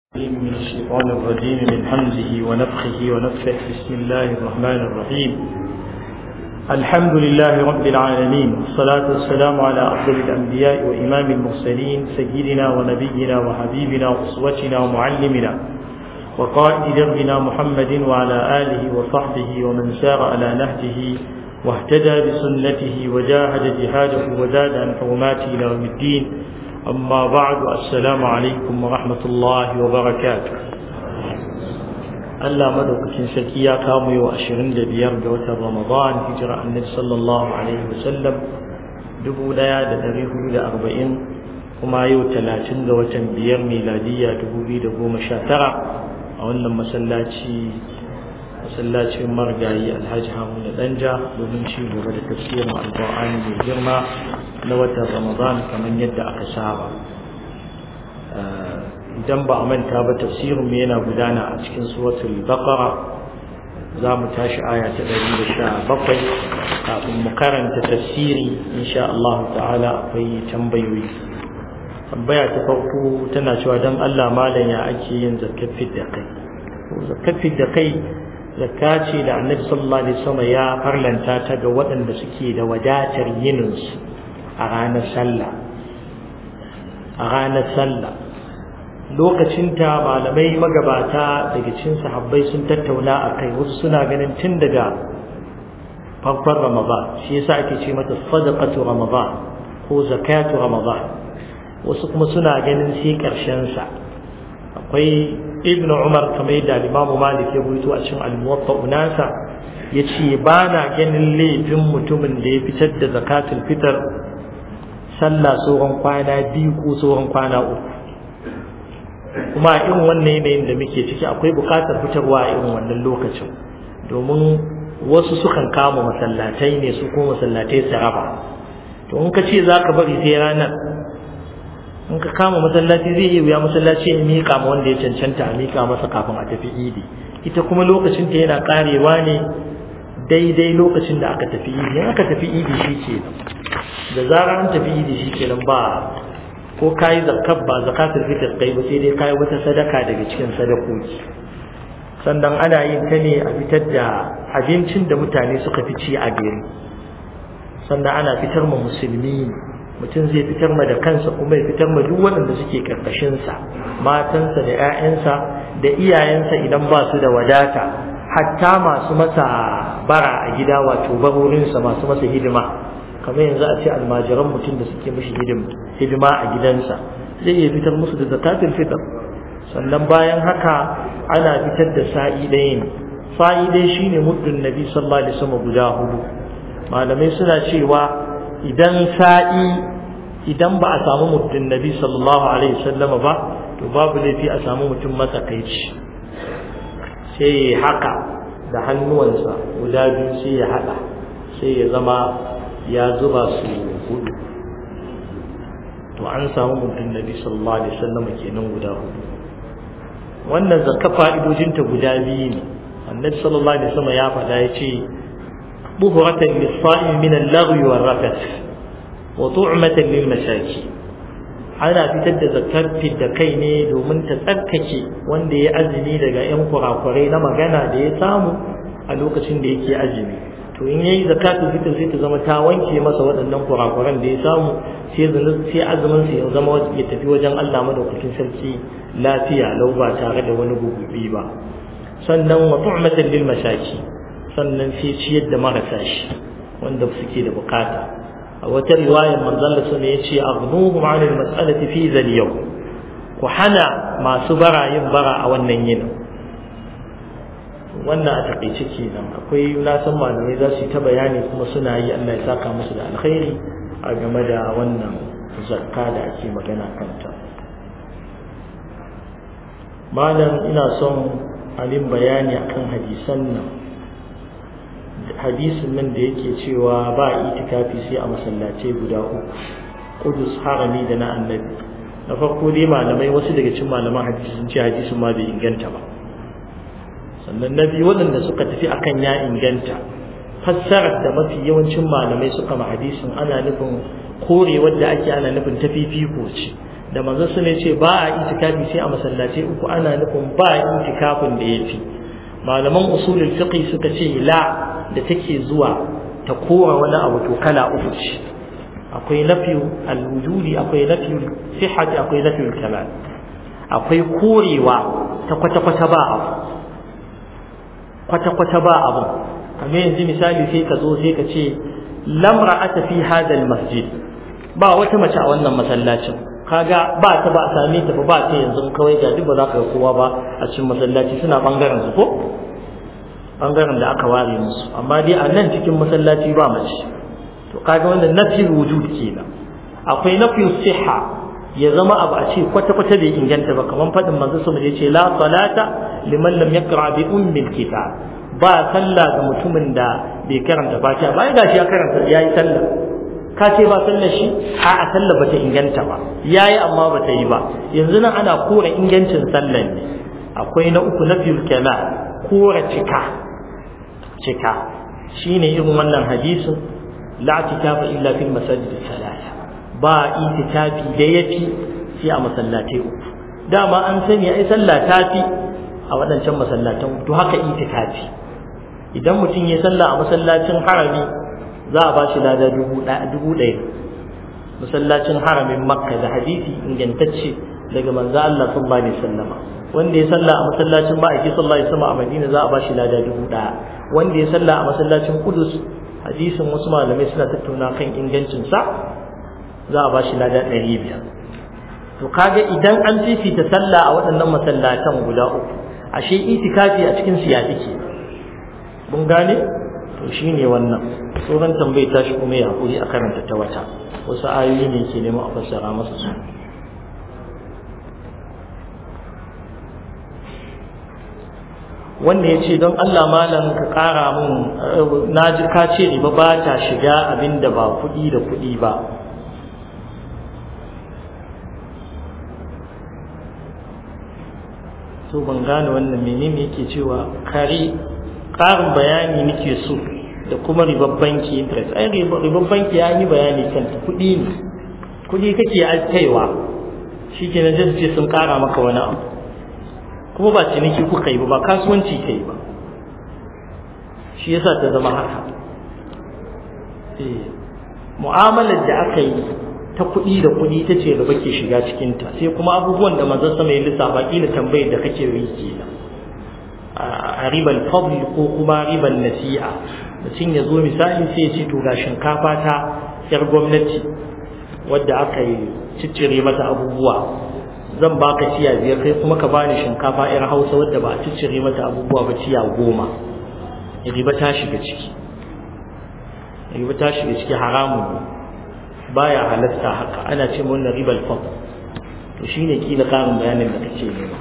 من الشيطان الرجيم من حمزه ونفخه ونفخه بسم الله الرحمن الرحيم الحمد لله رب العالمين والصلاة والسلام على أفضل الأنبياء وإمام المرسلين سيدنا ونبينا وحبيبنا وأسوتنا ومعلمنا وقائد دربنا محمد وعلى آله وصحبه ومن سار على نهجه واهتدى بسنته وجاهد جهاده وزاد عن حرماته إلى يوم الدين أما بعد السلام عليكم ورحمة الله وبركاته Allah madaukakin sarki ya kamo yau ashirin da biyar ga watan Ramadan hijira annabi sallallahu alaihi wasallam dubu ɗaya da ɗari hudu da arba'in kuma yau talatin ga watan biyar miladiyya dubu biyu da goma sha tara a wannan masallaci masallacin marigayi alhaji haruna danja domin ci gaba da tafsirin alƙur'ani mai girma na watan ramadan kamar yadda aka saba idan ba a manta ba tafsirin mu yana gudana a cikin suratul baqara za mu tashi aya ta ɗari da sha bakwai kafin mu karanta tafsiri insha Allah ta'ala akwai tambayoyi tambaya ta farko tana cewa don Allah malam ya ake yin zakafin da kai zakafin da kai zakka ce da annabi sallallahu alaihi wasallam ya farlanta ta ga waɗanda suke da wadatar yininsu a ranar sallah a ranar sallah lokacinta malamai magabata daga cikin sahabbai sun tattauna a kai wasu suna ganin tun daga farkon ramadan shi yasa ake ce mata sadaqatu ramadan ko zakatu ramadan wasu kuma suna ganin sai karshen sa akwai ibnu umar kamar yadda limamu malik ya rubuto a cikin al-muwatta unasa yace ba na ganin laifin mutumin da ya fitar da zakatul fitr sallah tsohon kwana biyu ko tsohon kwana uku kuma a irin wannan yanayin da muke ciki akwai buƙatar fitarwa a irin wannan lokacin domin wasu sukan kama masallatai ne su ko masallatai su raba to in ka ce za ka bari sai ranar in ka kama masallaci zai iya wuya masallaci ya miƙa ma wanda ya cancanta a miƙa masa kafin a tafi idi ita kuma lokacin ta yana karewa ne daidai lokacin da aka tafi idi in aka tafi idi shi ke da zarar an tafi idi shi ke nan ba ko kayi zakat ba zakatul fitr kai ba sai dai kayi wata sadaka daga cikin sadakoki sannan ana yin ta ne a fitar da abincin da mutane suka fi ci a gari sannan ana fitar ma musulmi mutum zai fitar ma da kansa kuma ya fitar ma duk waɗanda suke karkashinsa matansa da 'ya'yansa da iyayensa idan ba su da wadata hatta masu masa bara a gida wato barorinsa masu masa hidima kamar yanzu a ce almajiran mutum da suke mishi hidima a gidansa zai iya fitar musu da zakatul fitr sannan bayan haka ana fitar da sa'i ɗaya ne sa'i ɗaya shine muddin nabi sallallahu alaihi wasallam guda hudu malamai suna cewa idan sa'i idan ba a samu muddin nabi sallallahu alaihi wasallam ba to babu laifi a samu mutum matsakaici sai ya haka da hannuwansa guda biyu sai ya haɗa sai ya zama ya zuba su hudu to an samu mutum nabi sallallahu alaihi wasallam kenan guda hudu wannan zakka fa'idojinta guda biyu ne annabi sallallahu alaihi wasallam ya faɗa ya ce buhuratan lis-sa'im min al-laghwi war-rafath wa tu'matan lil-masakin ana fitar da zakkar da kai ne domin ta tsarkake wanda ya azumi daga yan kurakurai na magana da ya samu a lokacin da yake azumi to in yayi zakatul fitr sai ta zama ta wanke masa waɗannan kurakuran da ya samu sai sai azumin sa ya zama ya tafi wajen Allah madaukakin sarki lafiya lau ba tare da wani gugubi ba sannan wa tu'matan lil mashaki sannan sai ciyar da marasa shi wanda suke da bukata a wata riwayar manzon da sun yace aghnuhum 'an al mas'alati fi zal yawm ku hana masu bara yin bara a wannan yinin wannan a takaice kenan akwai na san malamai za su yi ta bayani kuma suna yi Allah ya saka musu da alkhairi a game da wannan zakka da ake magana kanta malam ina son alin bayani akan hadisan nan hadisin nan da yake cewa ba itikafi sai a masallace guda uku kudus harami da na annabi na farko dai malamai wasu daga cikin malaman hadisi sun ce hadisin ma bai inganta ba sannan na biyu waɗanda suka tafi akan ya inganta fassarar da mafi yawancin malamai suka ma hadisin ana nufin kore wadda ake ana nufin ta fifiko ce da manzo su ne ce ba a itikafi sai a masallatai uku ana nufin ba itikafin da yafi malaman usulul fiqh suka ce la da take zuwa ta kora wani abu to kala uku ce akwai nafiyu al-wujudi akwai nafiyu sihhati akwai nafiyu kamal akwai korewa ta kwata-kwata ba abu kwata-kwata ba abu kamar yanzu misali sai ka zo sai ka ce lamra ata fi hadal masjid ba wata mace a wannan masallacin kaga ba ta ba a same ta ba ba ta yanzu kawai ga duk ba za ka ga kowa ba a cikin masallaci suna bangaren su ko bangaren da aka ware musu amma dai a nan cikin masallaci ba mace to kaga wannan nafi wujud kenan akwai nafi siha ya zama abu a ce kwata kwata bai inganta ba kamar fadin manzo sama ya ce la salata liman lam yaqra bi ummil kitab ba sallah ga mutumin da bai karanta fatiha ba gashi ya karanta yayi sallah ka ce ba sallar shi a a sallah bata inganta ba yayi amma bata yi ba yanzu nan ana kora ingancin sallar ne akwai na uku na fil kama kora cika cika shine irin wannan hadisin la tikafa illa fil masajid salasa ba itikafi da yafi sai a masallatai uku dama an sani ai sallah tafi a waɗancan masallatan to haka itikafi idan mutum ya sallah a masallacin harami za a ba shi lada dubu ɗaya masallacin haramin makka da hadisi ingantacce daga manzo Allah sallallahu alaihi wasallama wanda ya sallah a masallacin ma'aiki sallallahu alaihi wasallam a Madina za a ba shi lada dubu ɗaya wanda ya sallah a masallacin Qudus hadisin wasu malamai suna tattauna kan ingancin sa za a ba shi lada ɗari biyar to kaga idan an fifita sallah a waɗannan masallatan guda uku ashe itikafi a cikin siya ke mun gane to shine wannan sauran tambayi ta shi kuma ya hakuri a karanta ta wata wasu ayoyi ne ke neman a fassara masa su wanda ya ce don Allah malam ka ƙara mun na ji ka ce riba ba ta shiga abin da ba kuɗi da kuɗi ba to ban gane wannan menene yake cewa kare ƙarin bayani nake so da kuma ribar banki interest ai ribar banki ya yi bayani kan kuɗi ne kuɗi kake kaiwa shi ke na ce sun ƙara maka wani abu kuma ba ciniki kuka yi ba ba kasuwanci ka yi ba shi yasa ta zama haka mu'amalar da aka yi ta kuɗi da kuɗi ta ce gaba ke shiga cikinta sai kuma abubuwan da manzon sama ya lissafa kila tambayar da kake yi kenan a riban fadl ko kuma riban nasi'a mutum ya zo misali sai ya ce to ga shinkafa ta yar gwamnati wadda aka yi ciccire mata abubuwa zan baka ciya biyar kai kuma ka bani shinkafa yar hausa wadda ba a ciccire mata abubuwa ba ciya goma riba ta shiga ciki riba ta shiga ciki haramun ne baya halatta haka ana ce wannan ribal fadl to shine kila karin bayanin da kake nema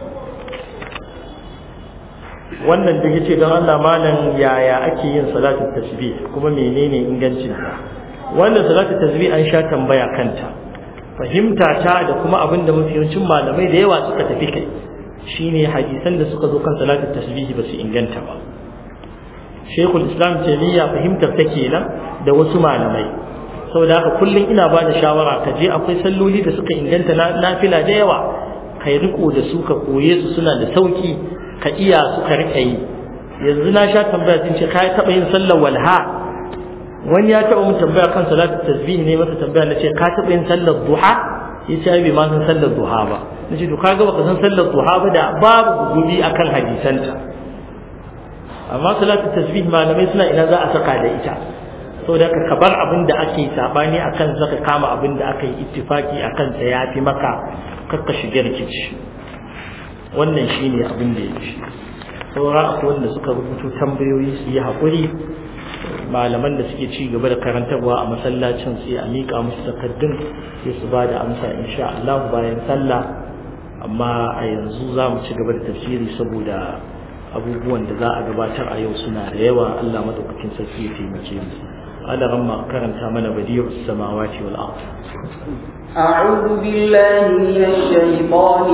wannan da yace don Allah malam yaya ake yin salatul tasbih kuma menene ingancin ta wannan salatul tasbih an sha tambaya kanta fahimta ta da kuma abin da mafiyancin malamai da yawa suka tafi kai shine hadisan da suka zo kan salatul tasbih ba su inganta ba Sheikhul Islam Taymiya fahimtar ta kenan da wasu malamai saboda haka kullum ina ba da shawara ka je akwai salloli da suka inganta na nafila da yawa kai riko da su ka koye su suna da sauki ka iya su ka rika yi yanzu na sha tambaya sun ce kai taba yin sallar walha wani ya taba mun tambaya kan salatu tasbih ne masa tambaya na ce ka taba yin sallar duha ya ce bai ma san sallar duha ba na ce to kaga baka san sallar duha ba da babu gugubi akan hadisanta amma salatu tasbih malamai suna ina za a saka da ita saboda ka bar abin da ake sabani akan zaka kama abin da aka yi ittifaki akan sa yafi maka kakka shige rikici wannan shine abin da yake saura akwai wanda suka rubuto tambayoyi su yi haƙuri malaman da suke ci gaba da karantarwa a masallacin sai a miƙa musu takaddun sai su ba da amsa insha Allah bayan sallah amma a yanzu za mu ci gaba da tafsiri saboda abubuwan da za a gabatar a yau suna da yawa Allah madaukakin sarki ya taimake mu ala ramma karanta mana badiyus samawati wal ard أعوذ بالله من الشيطان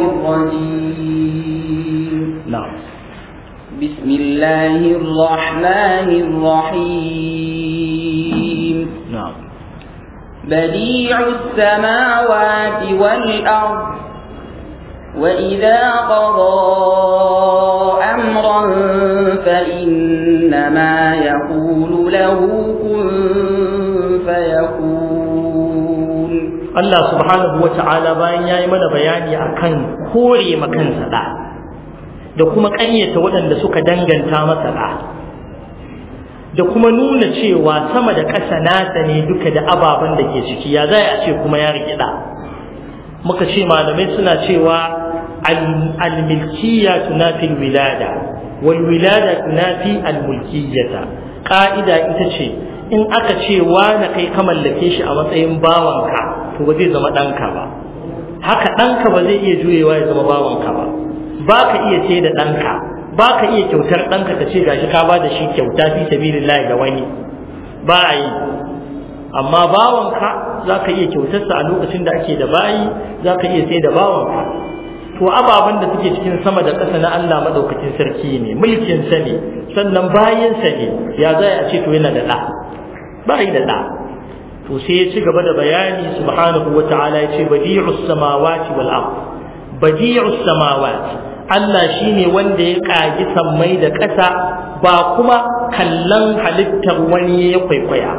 الرجيم na'am بسم الله الرحمن الرحيم na'am بديع السماوات والأرض وإذا قضى أمرا فإنما يقول له كن فيكون Allah subhanahu wa ta'ala bayan ya yi mana bayani akan kore makansa da da kuma ƙaryata waɗanda suka danganta masa da da kuma nuna cewa sama da ƙasa nasa ne duka da ababen da ke ciki ya za a ce kuma ya rikida muka ce malamai suna cewa al-milkiyya tunafi wilada wal wilada tunafi al-mulkiyyata ka'ida ita ce in aka ce na kai ka mallake shi a matsayin bawanka to ba zai zama ɗanka ba haka ɗanka ba zai iya juyewa ya zama bawanka ba ba ka iya ce da ɗanka ba ka iya kyautar ɗanka ka ce gashi ka ba da shi kyauta fi sabilillahi ga wani ba a yi amma bawanka za ka iya kyautarsa a lokacin da ake da bayi za ka iya sai da bawanka to ababen da suke cikin sama da ƙasa na Allah madaukakin sarki ne mulkinsa ne sannan bayinsa ne ya za a ce to yana da ɗa ba yi da ɗa to sai ya ci gaba da bayani subhanahu wa ta'ala ya ce badi'us samawati wal ard badi'us samawati Allah shine wanda ya kagi sammai da ƙasa ba kuma kallon halittar wani ya kwaikwaya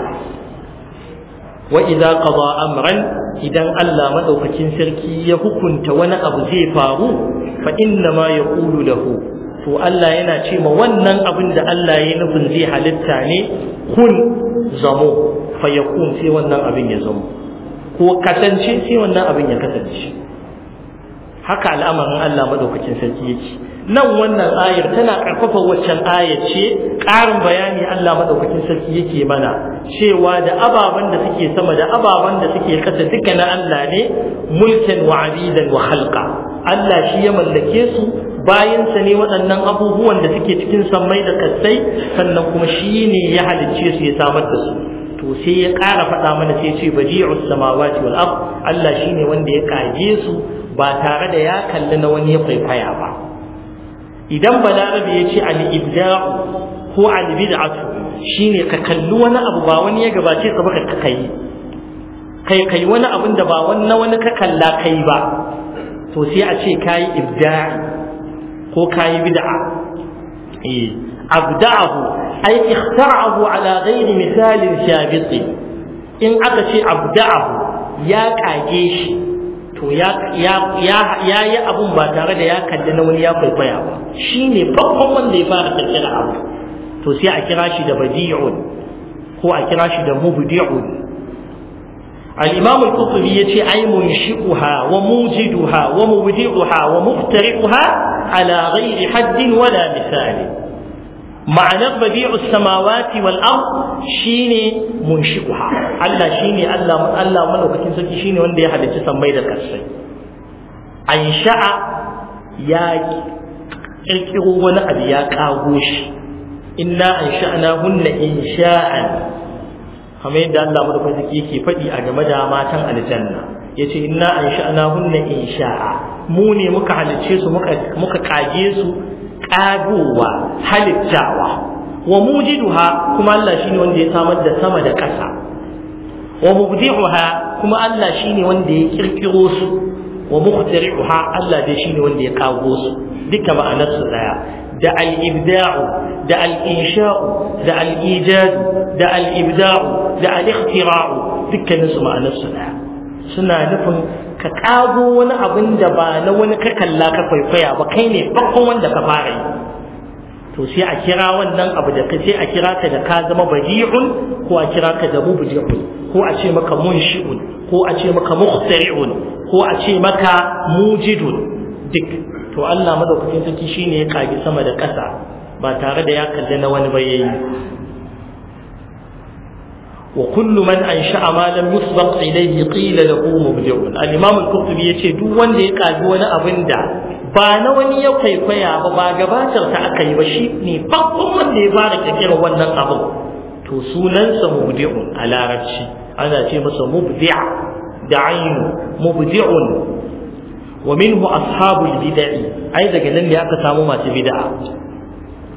wa idza qada amran idan Allah madaukakin sarki ya hukunta wani abu zai faru fa inna ma yaqulu lahu to Allah yana ce ma wannan abin da Allah ya nufin zai halitta ne kun zamo fa yakun sai wannan abin ya zamo ko kasance sai wannan abin ya kasance haka al'amarin Allah madaukakin sarki yake nan wannan ayar tana karfafa waccan ayar ce ƙarin bayani Allah madaukakin sarki yake mana cewa da ababen da suke sama da ababen da suke kasa duka na Allah ne mulkan wa abidan wa khalqa Allah shi ya mallake su bayansa ne waɗannan abubuwan da suke cikin sammai da kasai sannan kuma shi ne ya halicce su ya samar da su to sai ya ƙara faɗa mana sai ce badi'us samawati wal ard Allah shine wanda ya kage su ba tare da ya kalli na wani ya kwaikwaya ba idan balarabe ya ce al-ibda'u ko al-bid'atu shine ka kalli wani abu ba wani ya gabace ka baka ka kai kai kai wani abin da ba wani wani ka kalla kai ba to sai a ce kayi ibda'i ko kayi bid'a eh abda'ahu ay ikhtara'ahu ala ghairi misalin shabiti in aka ce abda'ahu ya kage shi to ya yi abun ba tare da ya kalli na wani ya kwaikwaya ba shi ne farkon wanda ya fara kirkira abu to sai a kira shi da badi'un ko a kira shi da mubdi'un al-imam al-qurtubi yace ay munshi'uha wa mujiduha wa mubdi'uha wa muftari'uha ala ghairi haddin wala misali ma'anar badi'u samawati wal ard shine munshi'uha Allah shine Allah Allah malaukakin sarki shine wanda ya halicci sammai da kasai ansha'a ya kirkiro wani abu ya kago shi inna ansha'na hunna insha'an kamar yadda Allah madaukakin sarki yake faɗi a game da matan aljanna yace inna ansha'na hunna insha'a mu ne muka halicce su muka muka kage su kagowa halittawa wa mujiduha kuma Allah shine wanda ya samar da sama da ƙasa wa mubdi'uha kuma Allah shine wanda ya kirkiro su wa muhtari'uha Allah dai shine wanda ya kago su duka ma'anar su daya da al-ibda'u da al-insha'u da al-ijad da al-ibda'u da al-ikhtira'u dukkanin su ma'anar su daya suna nufin ka kago wani abin da ba na wani ka kalla ka kwaikwaya ba kai ne farkon wanda ka fara yi to sai a kira wannan abu da ka sai a kira ka da ka zama badi'un ko a kira ka da mubdi'un ko a ce maka munshi'un ko a ce maka mukhtari'un ko a ce maka mujidun duk to Allah madaukakin sarki shine ya kage sama da ƙasa ba tare da ya kalli na wani ba yayi وكل من أنشأ ما لم يسبق إليه قيل له مبدع الإمام القرطبي يتي دو وند يقاجي wani abin da ba na wani ya kwaikwaya ba ba gabatar ta aka yi ba shi ne farkon wanda ya fara kirkira wannan abin to sunansa mubdi'un a larabci ana ce masa mubdi'a da ainu mubdi'un wa minhu ashabul bid'i ai daga nan ne aka samu masu bid'a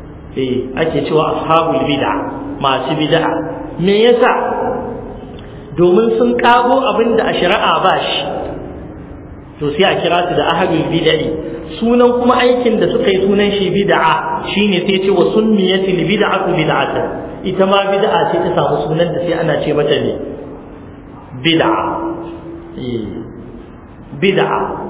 eh ake cewa ashabul bid'a masu bid'a me yasa domin sun kago abin da a shari'a ba shi to sai a kira su da ahlul bid'ah sunan kuma aikin da suka yi sunan shi bid'a shine sai ce wa sunniyatil bid'atu bid'atan ita ma bid'a ce ta samu sunan da sai ana ce mata ne bid'a bid'a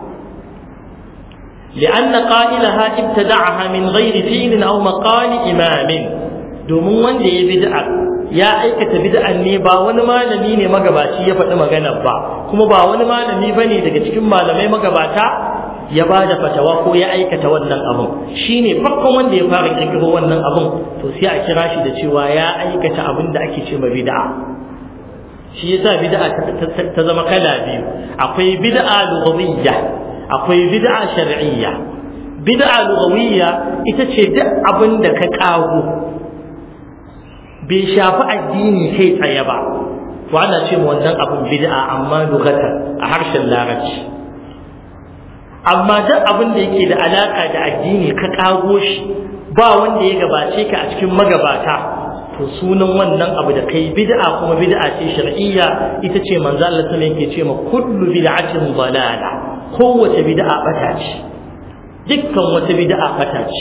لأن قائلها ابتدعها من غير فعل أو مقال إمام domin wanda ya bid'a ya aikata bid'an ne ba wani malami ne magabaci ya faɗi maganar ba kuma ba wani malami bane daga cikin malamai magabata ya ba da fatawa ko ya aikata wannan abun shine farkon wanda ya fara kirkiro wannan abun to sai a kira shi da cewa ya aikata abin da ake ce ma bid'a shi yasa bid'a ta zama kala biyu akwai bid'a lughawiyya akwai bid'a shar'iyya bid'a lughawiyya ita ce duk abin da ka kago bai shafi addini kai tsaye ba to ana ce ma wannan abin bid'a amma lughatan a harshen larabci amma duk abin da yake da alaka da addini ka kago shi ba wanda ya gabace ka a cikin magabata to sunan wannan abu da kai bid'a kuma bid'a ce shar'iyya ita ce manzo Allah sallallahu yake ce ma kullu bid'atin dalala kowace bid'a bata ce dukkan wata bid'a bata ce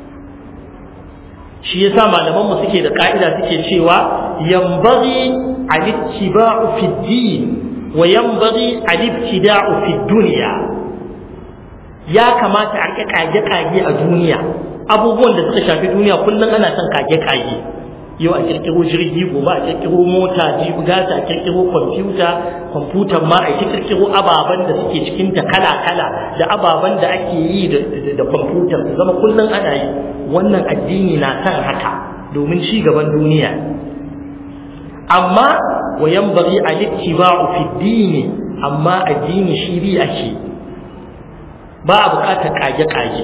shi yasa malaman mu suke da ka'ida suke cewa yanbaghi al-ittiba'u fi din wa yanbaghi al-ibtida'u fi dunya ya kamata a kage kage a duniya abubuwan da suka shafi duniya kullum ana son kage kage yau a kirkiro jirgi gobe a kirkiro mota jibi gata a kirkiro kwamfuta kwamfutan ma a kirkiro ababen da suke cikin ta kala kala da ababen da ake yi da kwamfutan su zama kullum ana yi wannan addini na kan haka domin ci gaban duniya amma wa yanbaghi al-ittiba'u fi dini amma addini shi bi ake ba a bukatar kage kage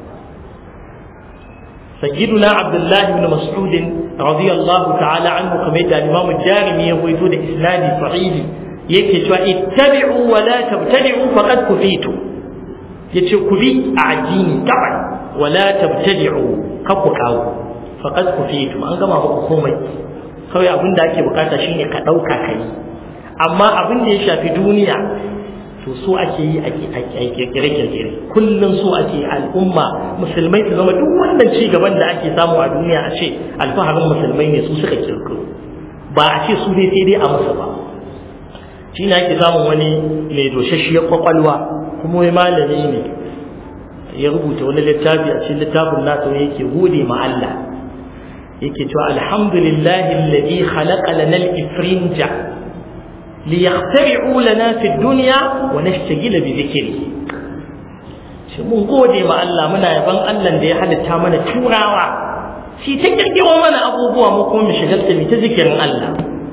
سيدنا عبد الله بن مسعود رضي الله تعالى عنه كما يدعى الإمام الدارمي يقول إسناد صحيح يكتب اتبعوا ولا تبتدعوا فقد كفيتم يتشو كفي أعجيني طبعا ولا تبتدعوا كفكاو فقد كفيتم أن كما هو كومي kawai abin da ake bukata shine ka ɗauka ka yi amma abin da ya shafi duniya to so ake yi a kirkire-kirkire kullum so ake al'umma musulmai su zama duk wannan ci gaban da ake samu a duniya a ce alfaharin musulmai ne su suka kirkiro ba a ce su dai sai dai a musu ba shi ne ake samun wani mai doshashiyar kwakwalwa kuma wai malami ne ya rubuta wani littafi a cikin littafin nasa ne yake gode ma Allah yake cewa alhamdulillahi alladhi khalaqa lana al-ifrinja ليخترعوا لنا في الدنيا ونشتغل بذكره shi mun gode ma Allah muna yaban Allah da ya halitta mana turawa shi ta kirkiro mana abubuwa mu kuma mu shigalta mu ta zikirin Allah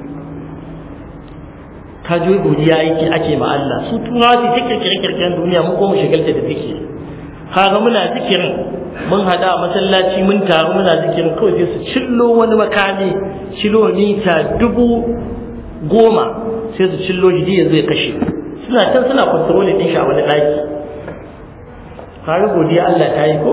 ka ji godiya yake ake ma Allah su turawa su ta kirkire kirkiren duniya mu kuma mu shigalta da zikiri kaga muna zikirin mun hada a masallaci mun taru muna zikirin kawai sai su cillo wani makami kilomita dubu goma sai su cillo shi ya zai kashe suna can suna kwantaroli ɗin shi a wani ɗaki kare godiya Allah ta yi ko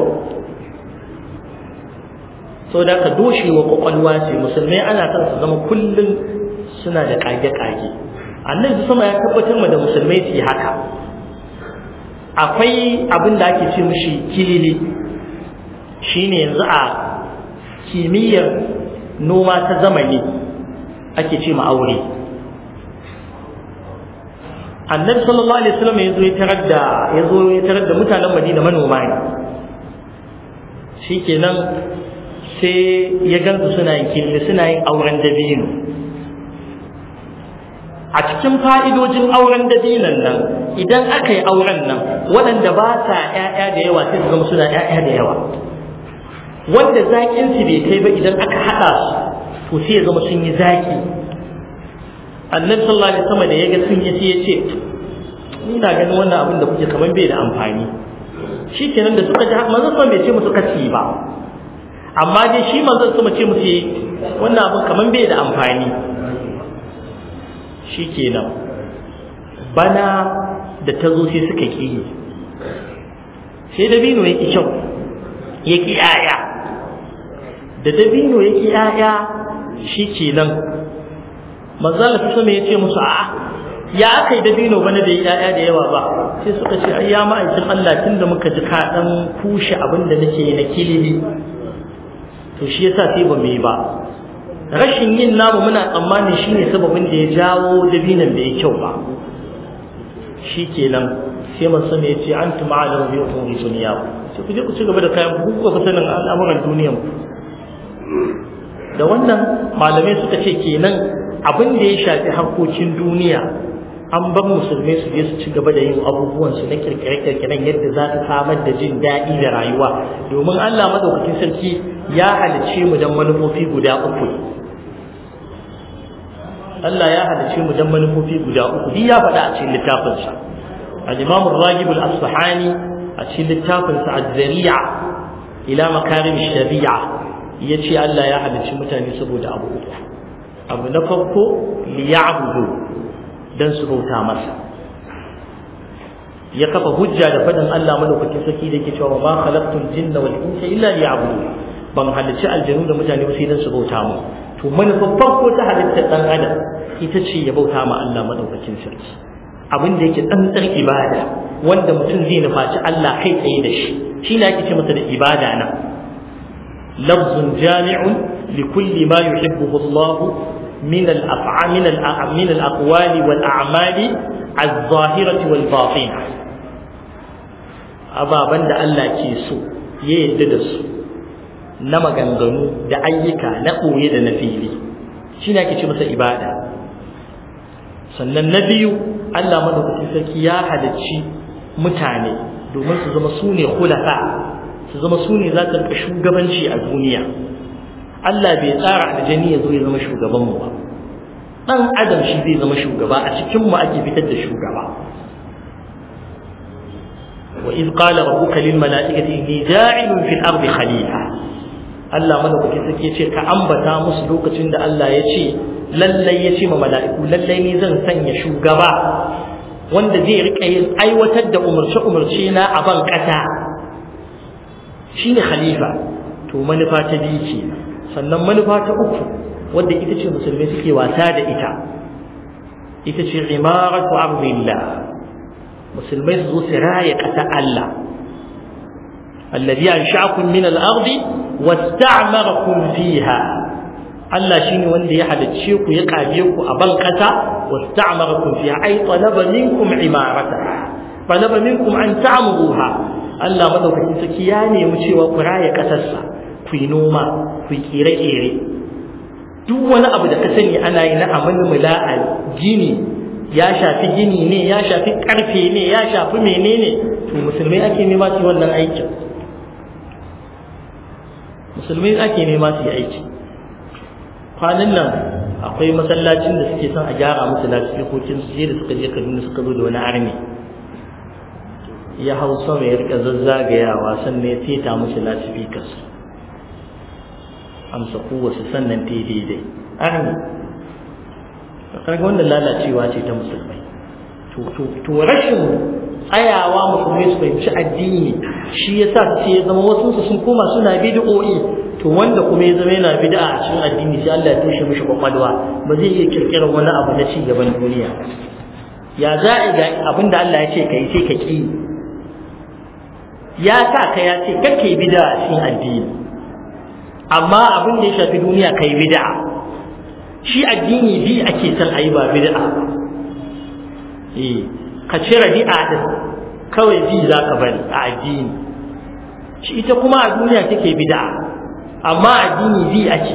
so da ka doshe wa kwakwalwa ce musulmai ana son su zama kullum suna da kage-kage annabi sama ya tabbatar ma da musulmai su yi haka akwai abin da ake ce mishi kilili shine yanzu a kimiyyar noma ta zamani ake ce ma aure annabi sallallahu alaihi wasallam ya zo ya tarar da ya zo ya tarar da mutanen Madina manoma ne shikenan sai ya gansu suna yin killi suna yin auren dabino a cikin fa'idojin auren dabinon nan idan aka yi auren nan waɗanda ba sa ‘ya'ya da yawa sai su zama suna ‘ya'ya da yawa wanda zaƙin su bai kai ba idan aka haɗa su to sai ya zama sun yi zaƙi annabi sallallahu alaihi wasallam da ya ga sun yi sai ya ce ni na ganin wannan abin da kuke kamar bai da amfani shi kenan da suka ji manzon sallallahu bai ce musu kaci ba amma dai shi manzon sama ce musu wannan abin kamar bai da amfani shi kenan bana da ta zo sai suka ƙi yi sai dabino ya ƙi kyau ya ƙi ‘ya'ya da dabino ya ƙi ‘ya'ya shi kenan manzo Allah sama ya ce musu a'a ya aka yi dabino bana da yaya da yawa ba sai suka ce ai ya ma'aikin Allah tunda muka ji ka dan kushe abin da nake yi na kilili to shi yasa sai ba mu yi ba rashin yin namu muna tsammanin shine sababin da ya jawo dabinan da ya kyau ba shikenan sai man sama ya ce antum a'lamu bi umuri dunya sai ku je ku ci gaba da kayan ku ku sanin al'amuran duniyan ku da wannan malamai suka ce kenan abin da ya shafi harkokin duniya an bar musulmai su je su ci gaba da yin abubuwan su na kirkire-kirkiren yadda za su samar da jin daɗi da rayuwa domin Allah madaukakin sarki ya halicce mu dan manufofi guda uku Allah ya halicce mu dan manufofi guda uku duk ya faɗa a cikin littafinsa al-Imam ar-Ragib al-Asfahani a cikin littafinsa az-Zari'a ila makarim shari'a yace Allah ya halicci mutane saboda abu uku abu na farko liya'budu dan su bauta masa ya kafa hujja da fadin Allah madaukakin sarki da yake cewa ma khalaqtul jinna wal insa illa liya'budu ban halicci aljanu da mutane ba sai dan su bauta mu to manufar farko ta halittar dan adam ita ce ya bauta ma Allah madaukakin sarki abin da yake tsantsar ibada wanda mutum zai nufaci Allah kai tsaye da shi shi ne ake ce masa da ibada na lafzun jami'un likulli ma yuhibbuhu Allah من الأفعال من من الأقوال والأعمال الظاهرة والباطنة أبا بند الله كيسو يددس نما غنغنو da ayyuka na ɓoye da na fili shi ne ake ce masa ibada sannan na biyu Allah madaukakin sarki ya halicci mutane domin su zama su ne khulafa su zama su ne za su shugabanci a duniya Allah bai tsara aljani ya zo ya zama shugaban mu ba dan adam shi zai zama shugaba a cikin mu ake fitar da shugaba wa iz qala rabbuka lil mala'ikati inni ja'ilun fil ardi khalifa Allah madaukaki sake ce ka ambata musu lokacin da Allah ya ce lallai ya ce ma mala'iku lallai ni zan sanya shugaba wanda zai rika yin aiwatar da umarce-umarce na a ban kasa shine khalifa to manufa ta biyu ce sannan manufa ta uku wadda ita ce musulmai suke wasa da ita ita ce imaratu ardillah musulmai su zo su raya ƙasa Allah alladhi ansha'akum min al-ardi wasta'marakum fiha Allah shine wanda ya halicce ku ya kaje ku a ban ƙasa wasta'marakum fiha ay talaba minkum imarata talaba minkum an ta'muruha Allah madaukakin saki ya nemi cewa ku raya ƙasarsa ku yi noma ku yi kere-kere duk wani abu da ka sani ana yi na amalmula a gini ya shafi gini ne ya shafi karfe ne ya shafi menene to musulmai ake nema su wannan aikin musulmai ake nema su yi aiki kwanan nan akwai masallacin da suke son a gyara musu lafikokin su da suka je kaduna suka zo da wani arni ya hau sama ya rika zazzagayawa sannan ya teta musu lasifikas amsa kowace sannan ta daidai arni kaga wannan lalacewa ce ta musulmai to rashin tsayawa musulmai su fahimci addini shi yasa sai ya zama wasu su sun koma suna bid'o'i to wanda kuma ya zama yana bid'a a cikin addini sai Allah ya tushe mishi kwakwalwa ba zai iya kirkirar wani abu na ci gaban duniya ya za a ga abin da Allah ya ce kai sai ka ki ya sa ka ya ce kake bid'a a cikin addini amma abin da ya shafi duniya kai bid'a shi addini bi ake son ayi ba bid'a eh ka cire bid'a din kawai bi za ka bari a addini shi ita kuma a duniya take bid'a amma addini bi ake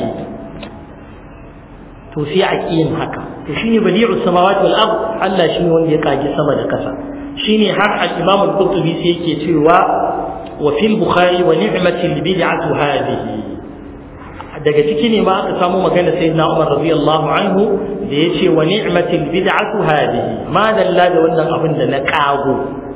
to sai a yin haka to shine badi'u samawati wal ard Allah shine wanda ya kage sama da kasa shine har al-Imam al-Qurtubi sai yake cewa wa fil Bukhari wa ni'matil bid'atu hadhihi daga ciki ne ma aka samu magana sayyidina Umar radiyallahu anhu da yace wa ni'matil bid'atu hadhihi ma dalla da wannan abin da na kago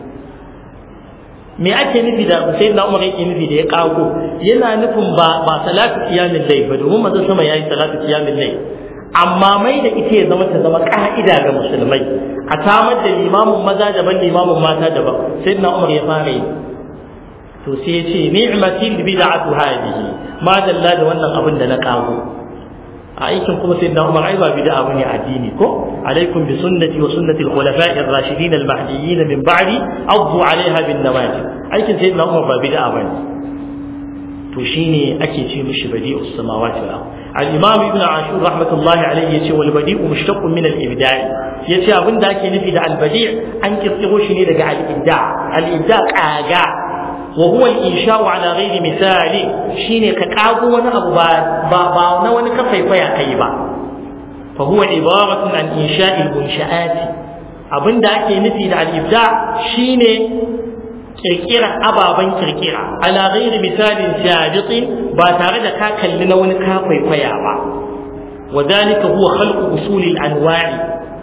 me ake nufi da sayyidina Umar yake nufi da ya kago yana nufin ba ba salatu qiyamul layl ba domin manzon sama yayi salatu qiyamul layl amma mai da ita ya zama ta zama ka'ida ga musulmai a samar da limamin maza daban limamin mata daban sayyidina Umar ya fara yi to sai ya ce ni'matil bid'atu hadhihi ma dalla da wannan abin da na kago a aikin kuma sai da Umar ai ba bid'a bane addini ko alaikum bi sunnati wa sunnati al-khulafa'i ar-rashidin al-mahdiyyin min ba'di addu 'alayha bin nawajib aikin sai da Umar ba bid'a bane to shine ake ce mishi badi'us samawati wal ard al-imam ibn ashur rahmatullahi alayhi yace wal badi'u mushtaqqun min al-ibda'i yace abinda ake nufi da al-badi' an kirkiro shi ne daga al-ibda' al-ibda' kaga wa huwa al-insha'u ala ghairi misali shine ka kago wani abu ba ba na wani ka faifaya kai ba fa huwa ibaratun an insha'i al-munsha'ati abinda ake nufi da al-ibda' shine kirkira ababen kirkira ala ghairi misalin sabiqin ba tare da ka kalli na wani ka kwaikwaya ba wa dalika huwa khalqu usulil anwa'i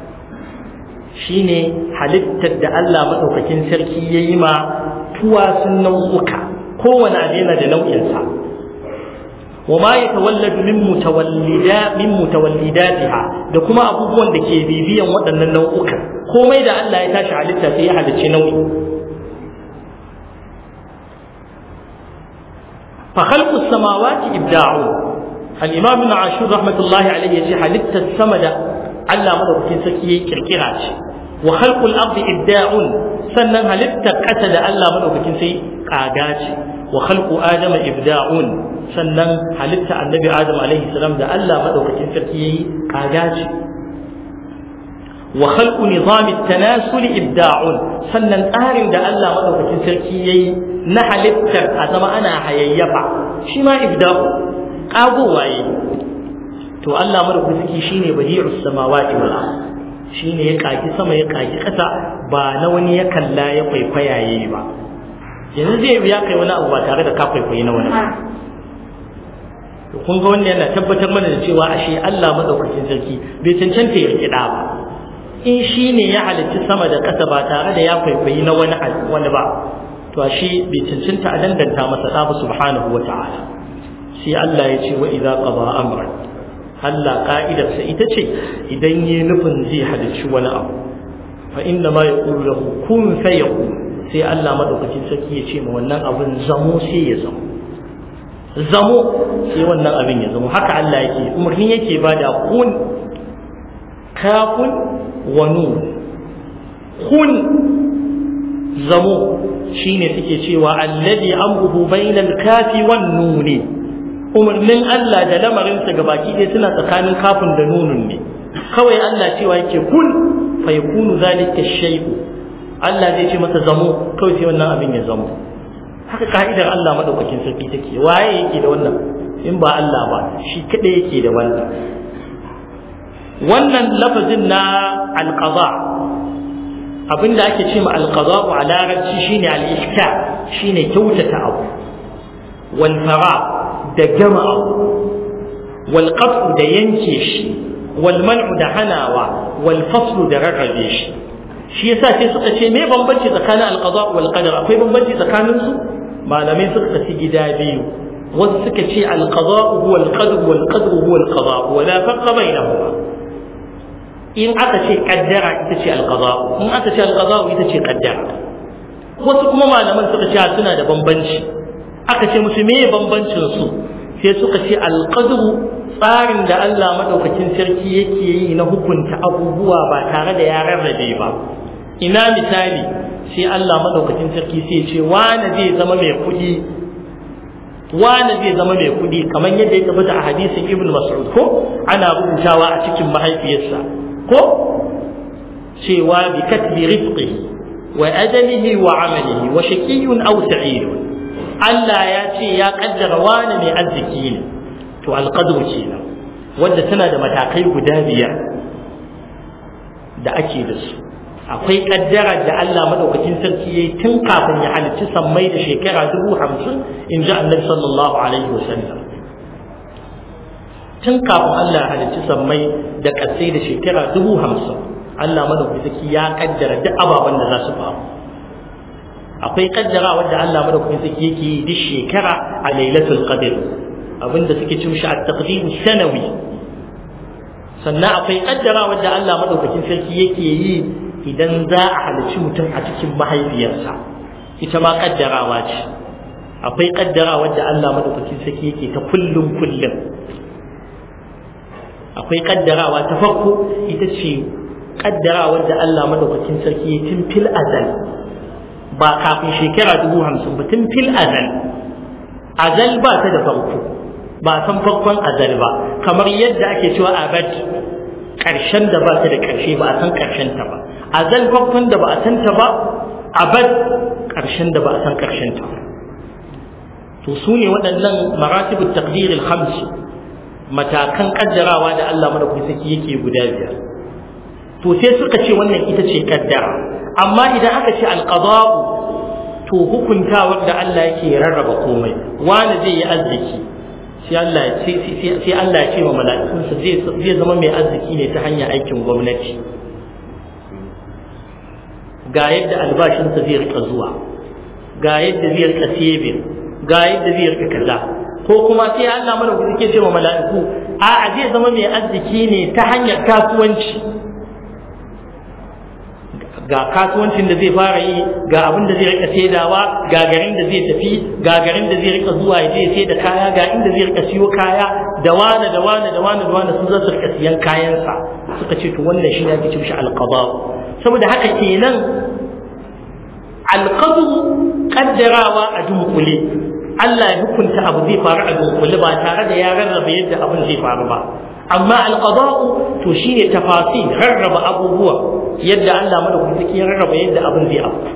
shine halittar da Allah madaukakin sarki yayi ma tuwasun nau'uka kowane abu yana da nau'insa wa ma yatawalladu min mutawallida min mutawallidatiha da kuma abubuwan da ke bibiyan waɗannan nau'uka komai da Allah ya tashi halitta sai ya halicci nau'i فخلق السماوات إبداع الإمام ابن عاشور رحمة الله عليه يجي حلقت السمد على مدى سكي كركراج وخلق الأرض إبداع سنن حلقت قتل على مدى سكي قاقاج وخلق آدم إبداع سنن حلقت النبي آدم عليه السلام ده على مدى سكي قاقاج وخلق نظام التناسل إبداع سنن آرم ده الله مدى سكي na halittar a zama ana hayayyafa shi ma ibda'u kagowa yi to Allah madaukaki shine badi'us samawati wal ard shine ya kaki sama ya kaki kasa ba na wani ya kalla ya kwaikwaya yayi ba yanzu zai biya kai wani abu ba tare da ka kwaikwayi na wani to kun ga wannan yana tabbatar mana da cewa ashe Allah madaukakin sarki bai cancanta ya rikida ba in shine ya halicci sama da kasa ba tare da ya kwaikwayi na wani wani ba to shi bai cancanta a danganta masa ɗa subhanahu wa ta'ala sai Allah ya ce wa idza qada amran Allah ka'idarsa ita ce idan yi nufin zai halicci wani abu fa inna ma yaqulu lahu kun fayakun sai Allah madaukakin sarki ya ce ma wannan abin zamo sai ya zamo zamo sai wannan abin ya zamo haka Allah yake umarni yake bada kun kafun wa nun kun zamo shine suke cewa alladhi amruhu bainal kafi wan nuni umarnin Allah da lamarinsa ga baki ɗaya suna tsakanin kafin da nunun ne kawai Allah cewa yake kun fa yakunu zalika shay'u Allah zai ce masa zamo kawai sai wannan abin ya zamo haka ka'idar Allah madaukakin sarki take waye yake da wannan in ba Allah ba shi kadai yake da wannan wannan lafazin na alqada abinda ake ce ma alqada a larabci shine al-ihka shine kyautata abu wal fara da gama abu wal qat'u da yanke shi wal man'u da hanawa wal faslu da rarrabe shi shi yasa sai suka ce me bambanci tsakanin alqada wal qadar akwai bambanci tsakanin su malamai suka kaci gida biyu wasu suka ce alqada huwa alqadr wal qadr huwa alqada wa la farqa bainahuma in aka ce kaddara ita ce alqada in aka ce alqada ita ce kaddara wasu kuma malaman suka ce suna da bambanci aka ce musu me bambancin su sai suka ce alqadru tsarin da Allah madaukakin sarki yake yi na hukunta abubuwa ba tare da ya rarrabe ba ina misali sai Allah madaukakin sarki sai ce wani zai zama mai kuɗi wani zai zama mai kuɗi kamar yadda ya tabbata a hadisin Ibn Mas'ud ko ana rubutawa a cikin mahaifiyarsa ko cewa bi katbi rizqihi wa ajalihi wa amalihi wa shaqiyyun aw sa'idun Allah ya ce ya kaddara wani mai arziki ne to alqadru kenan wanda tana da matakai guda biyar da ake da su akwai kaddara da Allah madaukakin sarki yayi tun kafin ya halicci sammai da shekara dubu hamsin in ji annabi sallallahu alaihi wasallam tun kafin Allah ya halicci sammai da ƙasai da shekara dubu hamsin Allah madaukakin sarki ya kaddara duk ababen da za su faru akwai kaddara wanda Allah madaukakin sarki yake yi duk shekara a lailatul qadr abinda suke cin shi at-taqdim sanawi sannan akwai kaddara wanda Allah madaukakin sarki yake yi idan za a halarci mutum a cikin mahaifiyarsa ita ma kaddarawa ce akwai kaddara wadda Allah madaukakin sarki yake ta kullum kullum akwai kaddarawa ta farko ita ce kaddarawar da Allah madaukakin sarki ya tun fil azal ba kafin shekara dubu hamsin ba tun fil azal azal ba ta da farko ba san farkon azal ba kamar yadda ake cewa abad ƙarshen da ba ta da ƙarshe ba a san ƙarshen ta ba azal farkon da ba a san ta ba abad ƙarshen da ba a san ƙarshen ta ba to su ne waɗannan maratibul taqdir al-khams matakan kaddarawa da Allah madaukakin sarki yake guda biyar to sai suka ce wannan ita ce kaddara amma idan aka ce al-qada'u to hukuntawar da Allah yake rarraba komai wani zai yi arziki sai Allah ya ce sai Allah ya ce wa mala'ikunsa zai zai zama mai arziki ne ta hanyar aikin gwamnati ga yadda albashinsa zai rika zuwa ga yadda zai rika saving ga yadda zai rika kaza ko kuma sai Allah mana ku suke ce wa mala'iku a a zai zama mai arziki ne ta hanyar kasuwanci ga kasuwancin da zai fara yi ga abin da zai rika saidawa ga garin da zai tafi ga garin da zai rika zuwa ya je sai da kaya ga inda zai rika siyo kaya da wane da wane da wane da wane sun za su rika siyan kayansa suka ce to wannan shi ne ake ce mishi alqada saboda haka kenan alqadu kaddarawa a dunkule Allah ya hukunta abu zai faru a dunkule ba tare da ya rarraba yadda abin zai faru ba amma alqada'u to shine tafasil rarraba abubuwa yadda Allah madaukaki ya rarraba yadda abin zai afku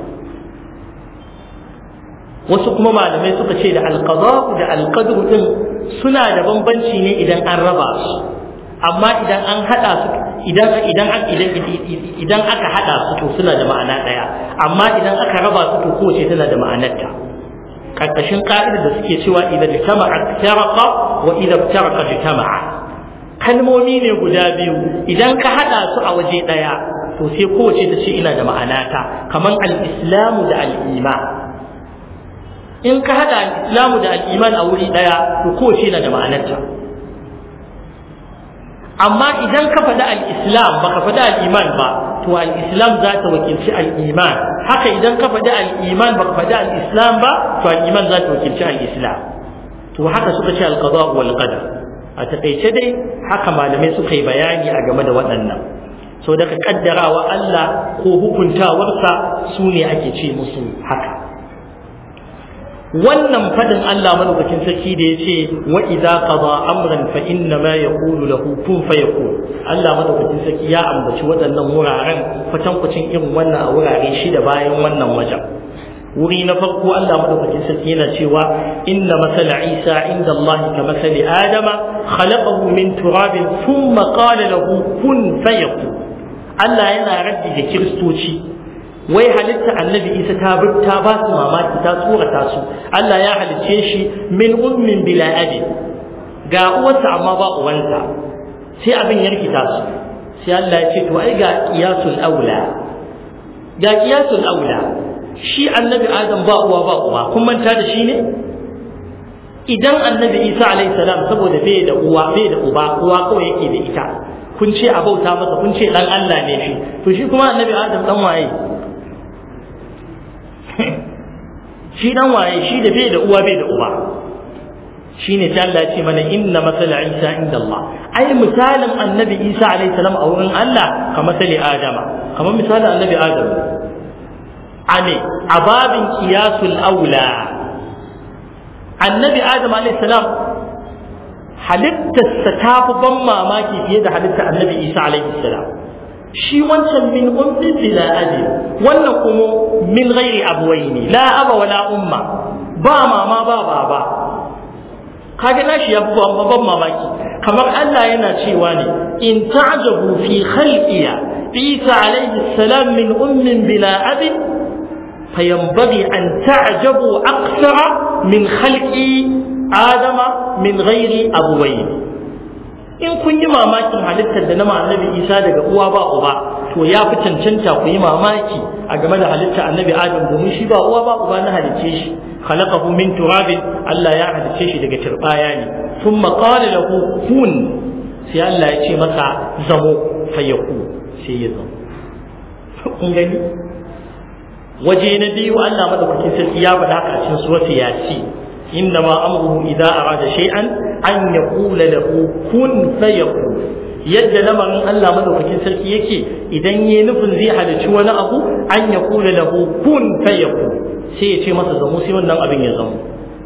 wasu kuma malamai suka ce da alqada'u da alqadru din suna da bambanci ne idan an raba su amma idan an hada su idan idan idan aka hada su to suna da ma'ana daya amma idan aka raba su to kowace tana da ma'anarta karkashin ka'ida da suke cewa idan jama'a taraqa wa idan taraqa jama'a kalmomi ne guda biyu idan ka hada su a waje daya to sai kowace ta ce ina da ma'anata kaman al-islamu da al-iman in ka hada al-islamu da al-iman a wuri daya to kowace na da ma'anarta amma idan ka faɗi al-islam baka faɗi al-iman ba to al-islam za ta wakilci al-iman haka idan ka faɗi al-iman baka faɗi al-islam ba to al-iman za ta wakilci al-islam to haka suka ce al-qada wal qadar a taƙaice dai haka malamai suka yi bayani a game da waɗannan so daga kaddarawa Allah ko hukuntawarsa su ne ake ce musu haka wannan fadin Allah madaukakin sarki da ya ce wa idza qada amran fa inna ma yaqulu lahu kun fayakun Allah madaukakin sarki ya ambaci waɗannan wuraren kwatankwacin irin wannan a wurare shida bayan wannan wajen wuri na farko Allah madaukakin sarki yana cewa inna masala Isa inda Allah ka masali Adama khalaqahu min turabin thumma qala lahu kun fayakun Allah yana raddi da kiristoci wai halitta annabi Isa ta ta ba su mamaki ta tsorata su Allah ya halicce shi min ummin bila abi ga uwarsa amma ba uwanta sai abin ya rikita su sai Allah ya ce to ai ga qiyasul aula ga qiyasul aula shi annabi adam ba uwa ba uwa kun manta da shi ne idan annabi isa alaihi salam saboda bai da uwa bai da uba uwa kawai yake da ita kun ce a bauta masa kun ce dan Allah ne shi to shi kuma annabi adam dan waye shi dan waye shi da bai da uwa bai da uba shine ta Allah ce mana inna masala isa inda Allah ai misalin annabi isa alaihi salam a wurin Allah kamar misali adama kamar misalin annabi adam ane a babin kiyasul aula annabi adam salam halittarsa ta fi ban mamaki fiye da halittar annabi isa salam shi wancan min ummin bila abi wannan kuma min ghairi abuwaini la aba wala umma ba mama ba baba kaga nashi ya fi ban mamaki kamar Allah yana cewa ne in ta'jabu fi khalqiya Isa alaihi salam min ummin bila abin فينبغي أن تعجبوا أكثر من خلق آدم من غير أبوين in kun yi mamakin halittar da na annabi isa daga uwa ba uba to ya fi cancanta ku yi mamaki a game da halittar annabi adam domin shi ba uwa ba uba na halicce shi khalaqahu min turabin Allah ya halicce shi daga turbaya ne thumma qala lahu kun sai Allah ya ce masa zamo fayaku sai ya zamo kun gani waje na biyu Allah madaukakin sarki ya faɗa haka a cikin surati yasi innama amruhu idza arada shay'an an yaqula lahu kun fayakun yadda lamarin Allah madaukakin sarki yake idan yayi nufin zai halicci wani abu an ya kula lahu kun fayakun sai ya ce masa zamo sai wannan abin ya zamo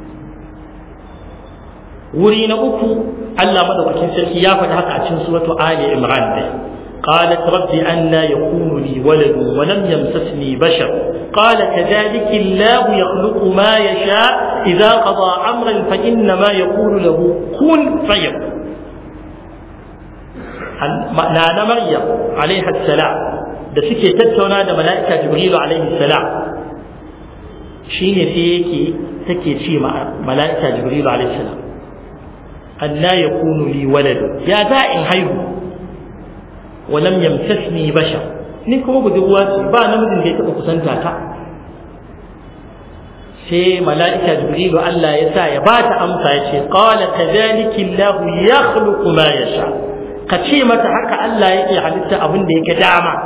wuri na uku Allah madaukakin sarki ya faɗi haka a cikin suratu Ali Imran dai قالت رب أنا يكون لي ولد ولم يمسسني بشر قال كذلك الله يخلق ما يشاء إذا قضى أمرا فإنما يقول له كن فيكون نانا مريم عليها السلام da suke tattauna da mala'ika jibrilu alaihi salam shine sai yake take ce ma mala'ika jibrilu alaihi salam anna yakunu li walad ya za in haihu wa lam yamsasni bashar ni kuma budurwa ce ba namijin da ya taba kusanta ta sai mala'ika jibrilu Allah ya sa ya bata amsa ya ce qala kadhalika Allah yakhluqu ma yasha ka ce mata haka Allah yake halitta abin da yake dama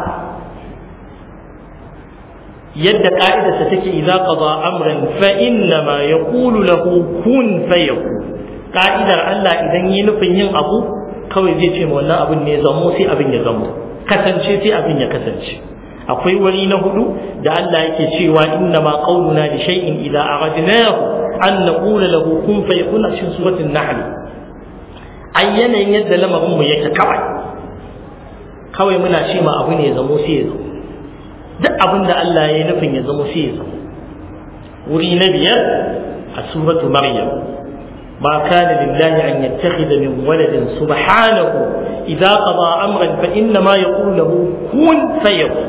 yadda ka'idarsa take idza qada amran fa inna ma yaqulu lahu kun fayakun ka'idar Allah idan yi nufin yin abu kawai zai ce wannan abin ne zamo sai abin ya zamo kasance sai abin ya kasance akwai wani na hudu da Allah yake cewa inna ma qauluna li shay'in idza aradnahu an naqula lahu kun fayakun a cikin suratul nahl ai yanayin yadda lamarin mu yake kawai kawai muna ce ma abu ne zamo sai ya zamo duk abin da Allah ya yi nufin ya zama sai ya zama wuri na biyar a suratu maryam ma kana lillahi an yattakhidha min waladin subhanahu idza qada amran fa inna ma yaqulu lahu kun fayakun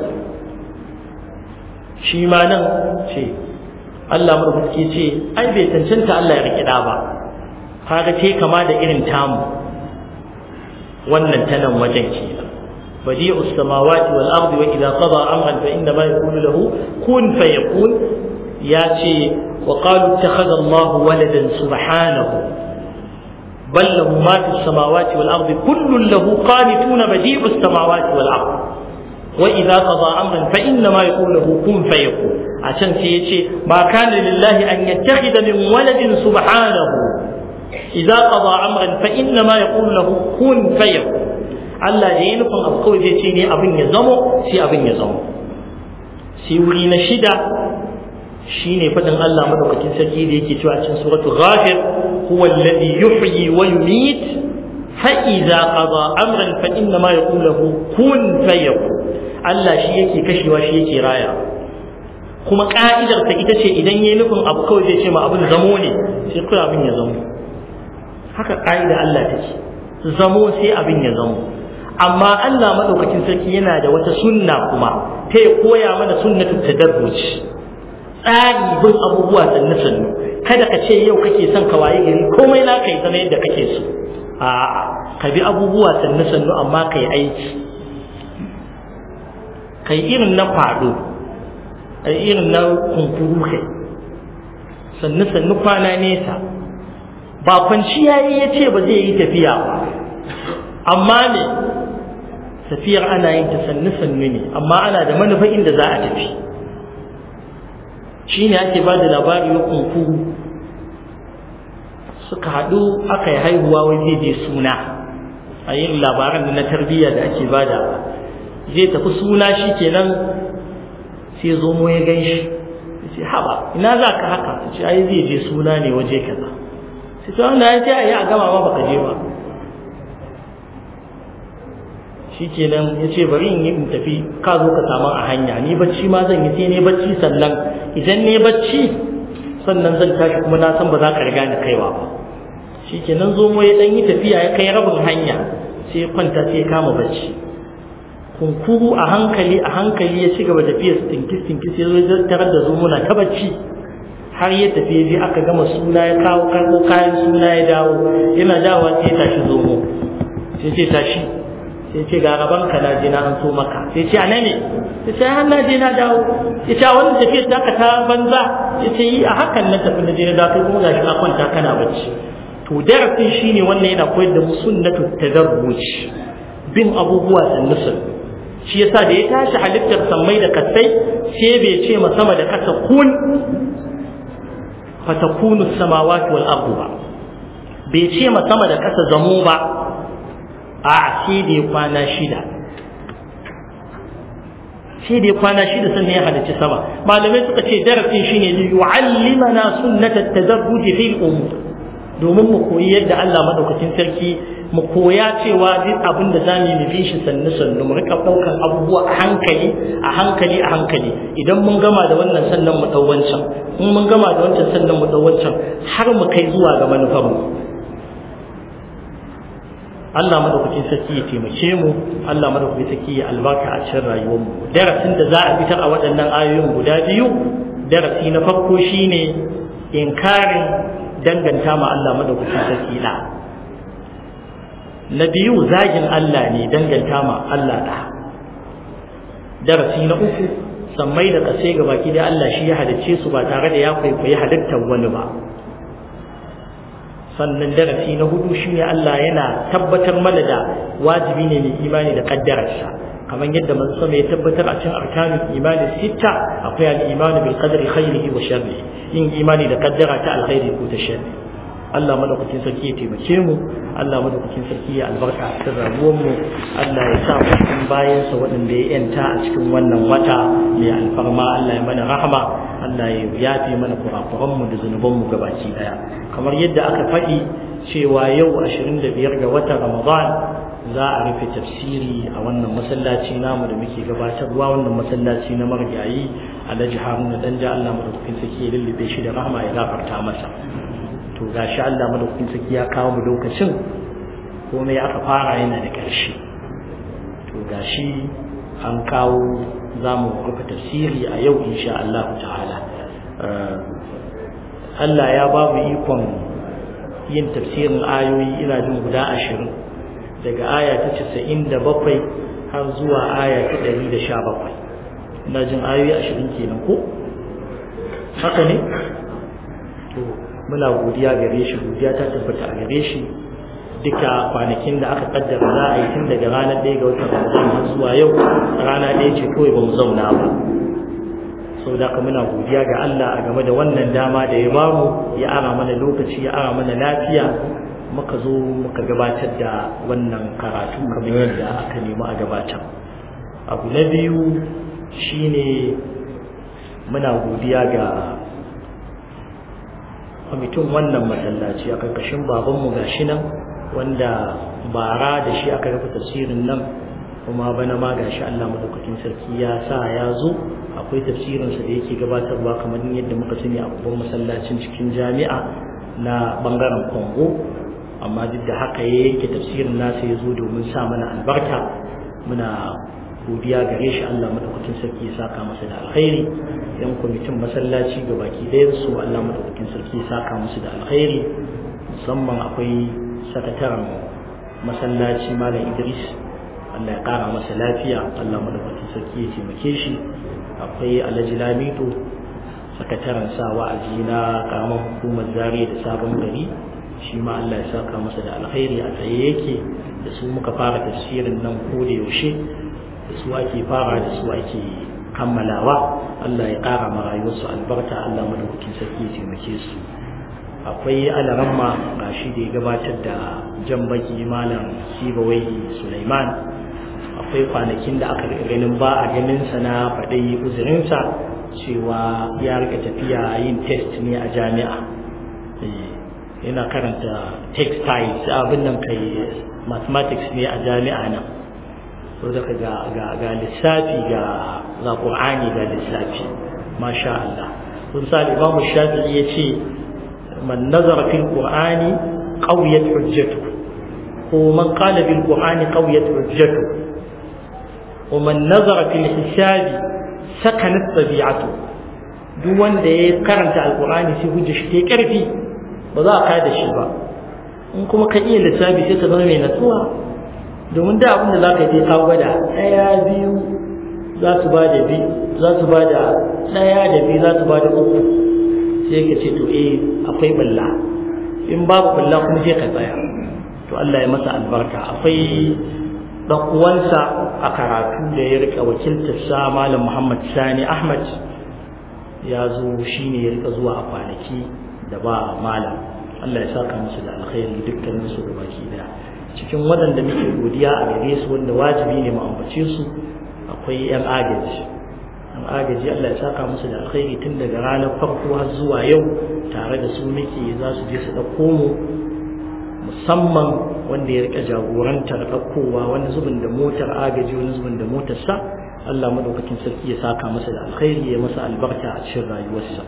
shi ma nan ce Allah madaukaki ce ai bai cancanta Allah ya rikida ba kaga ce kama da irin tamu wannan tanan wajen kenan بديع السماوات والأرض وإذا قضى أمرا فإنما يقول له كن فيكون ياتي وقالوا اتخذ الله ولدا سبحانه بل له ما في السماوات والأرض كل له قانتون بديع السماوات والأرض وإذا قضى أمرا فإنما يقول له كن فيكون عشان سيتي ما كان لله أن يتخذ من ولد سبحانه إذا قضى أمرا فإنما يقول له كن فيكون Allah da ya nufin abu kawai zai ce ne abin ya zamo sai abin ya zamo sai wuri na shida shine fadin Allah madaukakin sarki da yake cewa cikin suratul ghafir huwa alladhi yuhyi wa yumit fa idza qada amran fa inna ma yaqulu lahu kun fayakun Allah shi yake kashewa shi yake raya kuma ka'idar ta ita ce idan yayi nufin abu kawai zai ce ma abin zamo ne sai kawai abin ya zamo haka ka'ida Allah take zamo sai abin ya zamo amma Allah madaukakin sarki yana da wata sunna kuma ta ya koya mana sunnatu tadarruj tsari bin abubuwa sannu sannu kada ka ce yau kake son ka waye gari komai na kai zama yadda kake so a'a ka bi abubuwa sannu sannu amma kai aiki kai irin na fado ai irin na kunkuru kai sannu sannu kwana nesa ba kwanciya ya ce ba zai yi tafiya ba amma ne tafiyar ana yin ta sannu sannu ne amma ana da manufa inda za a tafi shi ne ake ba da labari na kunkuru suka haɗu aka yi haihuwa wai zai je suna a yin labaran da na tarbiyya da ake bada zai tafi suna shi kenan sai zomo ya gan shi ya ce haɓa ina za ka haka ta ce ai zai je suna ne waje kaza sai ta wanda ya ce a yi a gama ma baka je ba shi kenan ya ce bari in yi in tafi ka zo ka samu a hanya ni bacci ma zan yi sai ne bacci sannan idan ne bacci sannan zan tashi kuma na san ba za ka riga ni kaiwa ba shi kenan zo mu ya dan yi tafiya ya kai rabin hanya sai kwanta sai kama bacci kunkuru a hankali a hankali ya ci gaba tafiya tinkis tinkis ya zo tarar da zo muna ta bacci har ya tafi ya je aka gama suna ya kawo karɓo kayan suna ya dawo yana dawowa sai ya tashi zomo sai ce tashi sai ce ga gaban ka na je na an so maka sai ce ana ne sai ce har na je na dawo ya ce wani tafiyar da ka ta banza ya ce yi a hakan na tafi na je na dawo kuma gashi ka kwanta kana bacci to darasin shine wannan yana koyar da mu sunnatu tadarruj bin abubuwa sannu sannu shi yasa da ya tashi halittar sammai da kasai sai bai ce ma sama da kasa kun fatakunu samawati wal ardu ba bai ce ma sama da kasa zamo ba a sai da ya kwana shida sai da ya kwana shida sannan ya halarci sama malamai suka ce darasin shine li yu'allimana sunnatat tadarruj fil umur domin mu koyi yadda Allah madaukakin sarki mu koya cewa duk abin da za mu yi shi sannu sannu mu rika ɗaukan abubuwa a hankali a hankali a hankali idan mun gama da wannan sannan mu ɗau wancan in mun gama da wancan sannan mu ɗau wancan har mu kai zuwa ga manufar mu Allah madaukakin sarki ya taimake mu Allah madaukakin sarki ya albarka a cikin rayuwar mu darasin da za a fitar a waɗannan ayoyin guda biyu darasi na farko shine inkarin danganta ma Allah madaukakin sarki da na biyu zagin Allah ne danganta ma Allah da darasi na uku sammai da kasai ga baki da Allah shi ya halicce su ba tare da ya kwaikwayi halittar wani ba sannan darasi na hudu shine Allah yana tabbatar mana da wajibi ne mai imani da kaddararsa kamar yadda manzo sama ya tabbatar a cikin arkanul imani sitta akwai al-imanu bil qadri khairihi wa sharrihi yin imani da kaddara ta alkhairi ko ta sharri Allah madaukakin sarki ya taimake mu Allah madaukakin sarki ya albarka a cikin rayuwar mu Allah ya sa mu cikin bayan sa waɗanda ya yanta a cikin wannan wata mai alfarma Allah ya mana rahama Allah ya yafe mana kurakuran mu da zunuban mu gabaki daya kamar yadda aka faɗi cewa yau 25 ga watan Ramadan za a rufe tafsiri a wannan masallaci namu da muke gabatarwa wannan masallaci na margayi Alhaji Haruna Danja Allah madaukakin sarki ya lullube shi da rahama ya gafarta masa to gashi Allah madaukakin sarki ya kawo mu lokacin komai aka fara yana da ƙarshe to gashi an kawo za mu rufe tafsiri a yau insha Allah ta'ala Allah ya ba mu ikon yin tafsirin ayoyi ina jin guda ashirin daga aya ta casa'in da bakwai har zuwa aya ta ɗari da sha bakwai ina jin ayoyi ashirin kenan ko haka ne to muna godiya gare shi godiya ta tabbata a gare shi duka kwanakin da aka kaddara za a yi tun daga ranar ɗaya ga watan ramadan har zuwa yau rana ɗaya ce kawai ba mu zauna ba sau da ka muna godiya ga Allah a game da wannan dama da ya bamu ya ara mana lokaci ya ara mana lafiya muka zo muka gabatar da wannan karatu kamar yadda aka nemi a gabatar abu na biyu shine muna godiya ga kwamitin wannan masallaci a karkashin babanmu ga shi nan wanda bara da shi aka rufe tafsirin nan kuma bana ma ga shi Allah madaukakin sarki ya sa ya zo akwai tafsirinsa da yake gabatarwa kamar yadda muka sani a babban masallacin cikin jami'a na bangaren Kongo amma duk da haka ya yanke tafsirin nasa ya zo domin sa mana albarka muna godiya gare shi Allah madaukakin sarki ya saka masa da alkhairi yan kwamitin masallaci ga baki ɗayan su Allah madaukakin sarki ya saka musu da alkhairi musamman akwai sakataren masallaci malam Idris Allah ya kara masa lafiya Allah madaukakin sarki ya taimake shi akwai Alhaji Lamido sakataren sa wa'azi na karamar hukumar Zaria da sabon gari shi ma Allah ya saka masa da alkhairi a tsaye yake da su muka fara tafsirin nan ko da yaushe da su ake fara da su ake kammalawa Allah ya ƙara ma rayuwarsu albarka Allah madaukakin sarki ya taimake su akwai alaramma ga shi da ya gabatar da jan baki malam sibawai Sulaiman akwai kwanakin da aka ganin ba a ganin sa na faɗi uzurinsa cewa ya rika tafiya yin test ne a jami'a yana karanta textiles abin nan kai mathematics ne a jami'a nan so daga ga ga ga lissafi ga ga qur'ani ga lissafi masha Allah kun sa Imam Shafi'i yace man nazara fil qur'ani qawiyat hujjatu ko man qala bil qur'ani qawiyat hujjatu wa man nazara fil hisabi sakanat tabi'atu duk wanda ya karanta alqur'ani sai hujja shi ta karfi ba za a kai da shi ba in kuma ka iya lissafi sai ka zama mai natsuwa domin da abin da za ka je ka gwada ɗaya biyu za su ba da biyu za su ba da ɗaya da biyu za su ba da uku sai ka ce to eh akwai balla in babu balla kuma sai ka tsaya to Allah ya masa albarka akwai dan uwansa a karatu da ya rika wakiltar sa malam Muhammad Sani Ahmad ya zo shine ya rika zuwa a kwanaki da ba malam Allah ya saka musu da alkhairi dukkanin su da baki daya cikin waɗanda muke godiya a gare su wanda wajibi ne mu ambace su akwai yan agaji yan agaji Allah ya saka musu da alkhairi tun daga ranar farko har zuwa yau tare da su muke za su je su ɗauko mu musamman wanda ya rika jagorantar ɗaukowa wani zubin da motar agaji wani zubin da motar sa Allah madaukakin sarki ya saka masa da alkhairi ya masa albarka a cikin rayuwarsa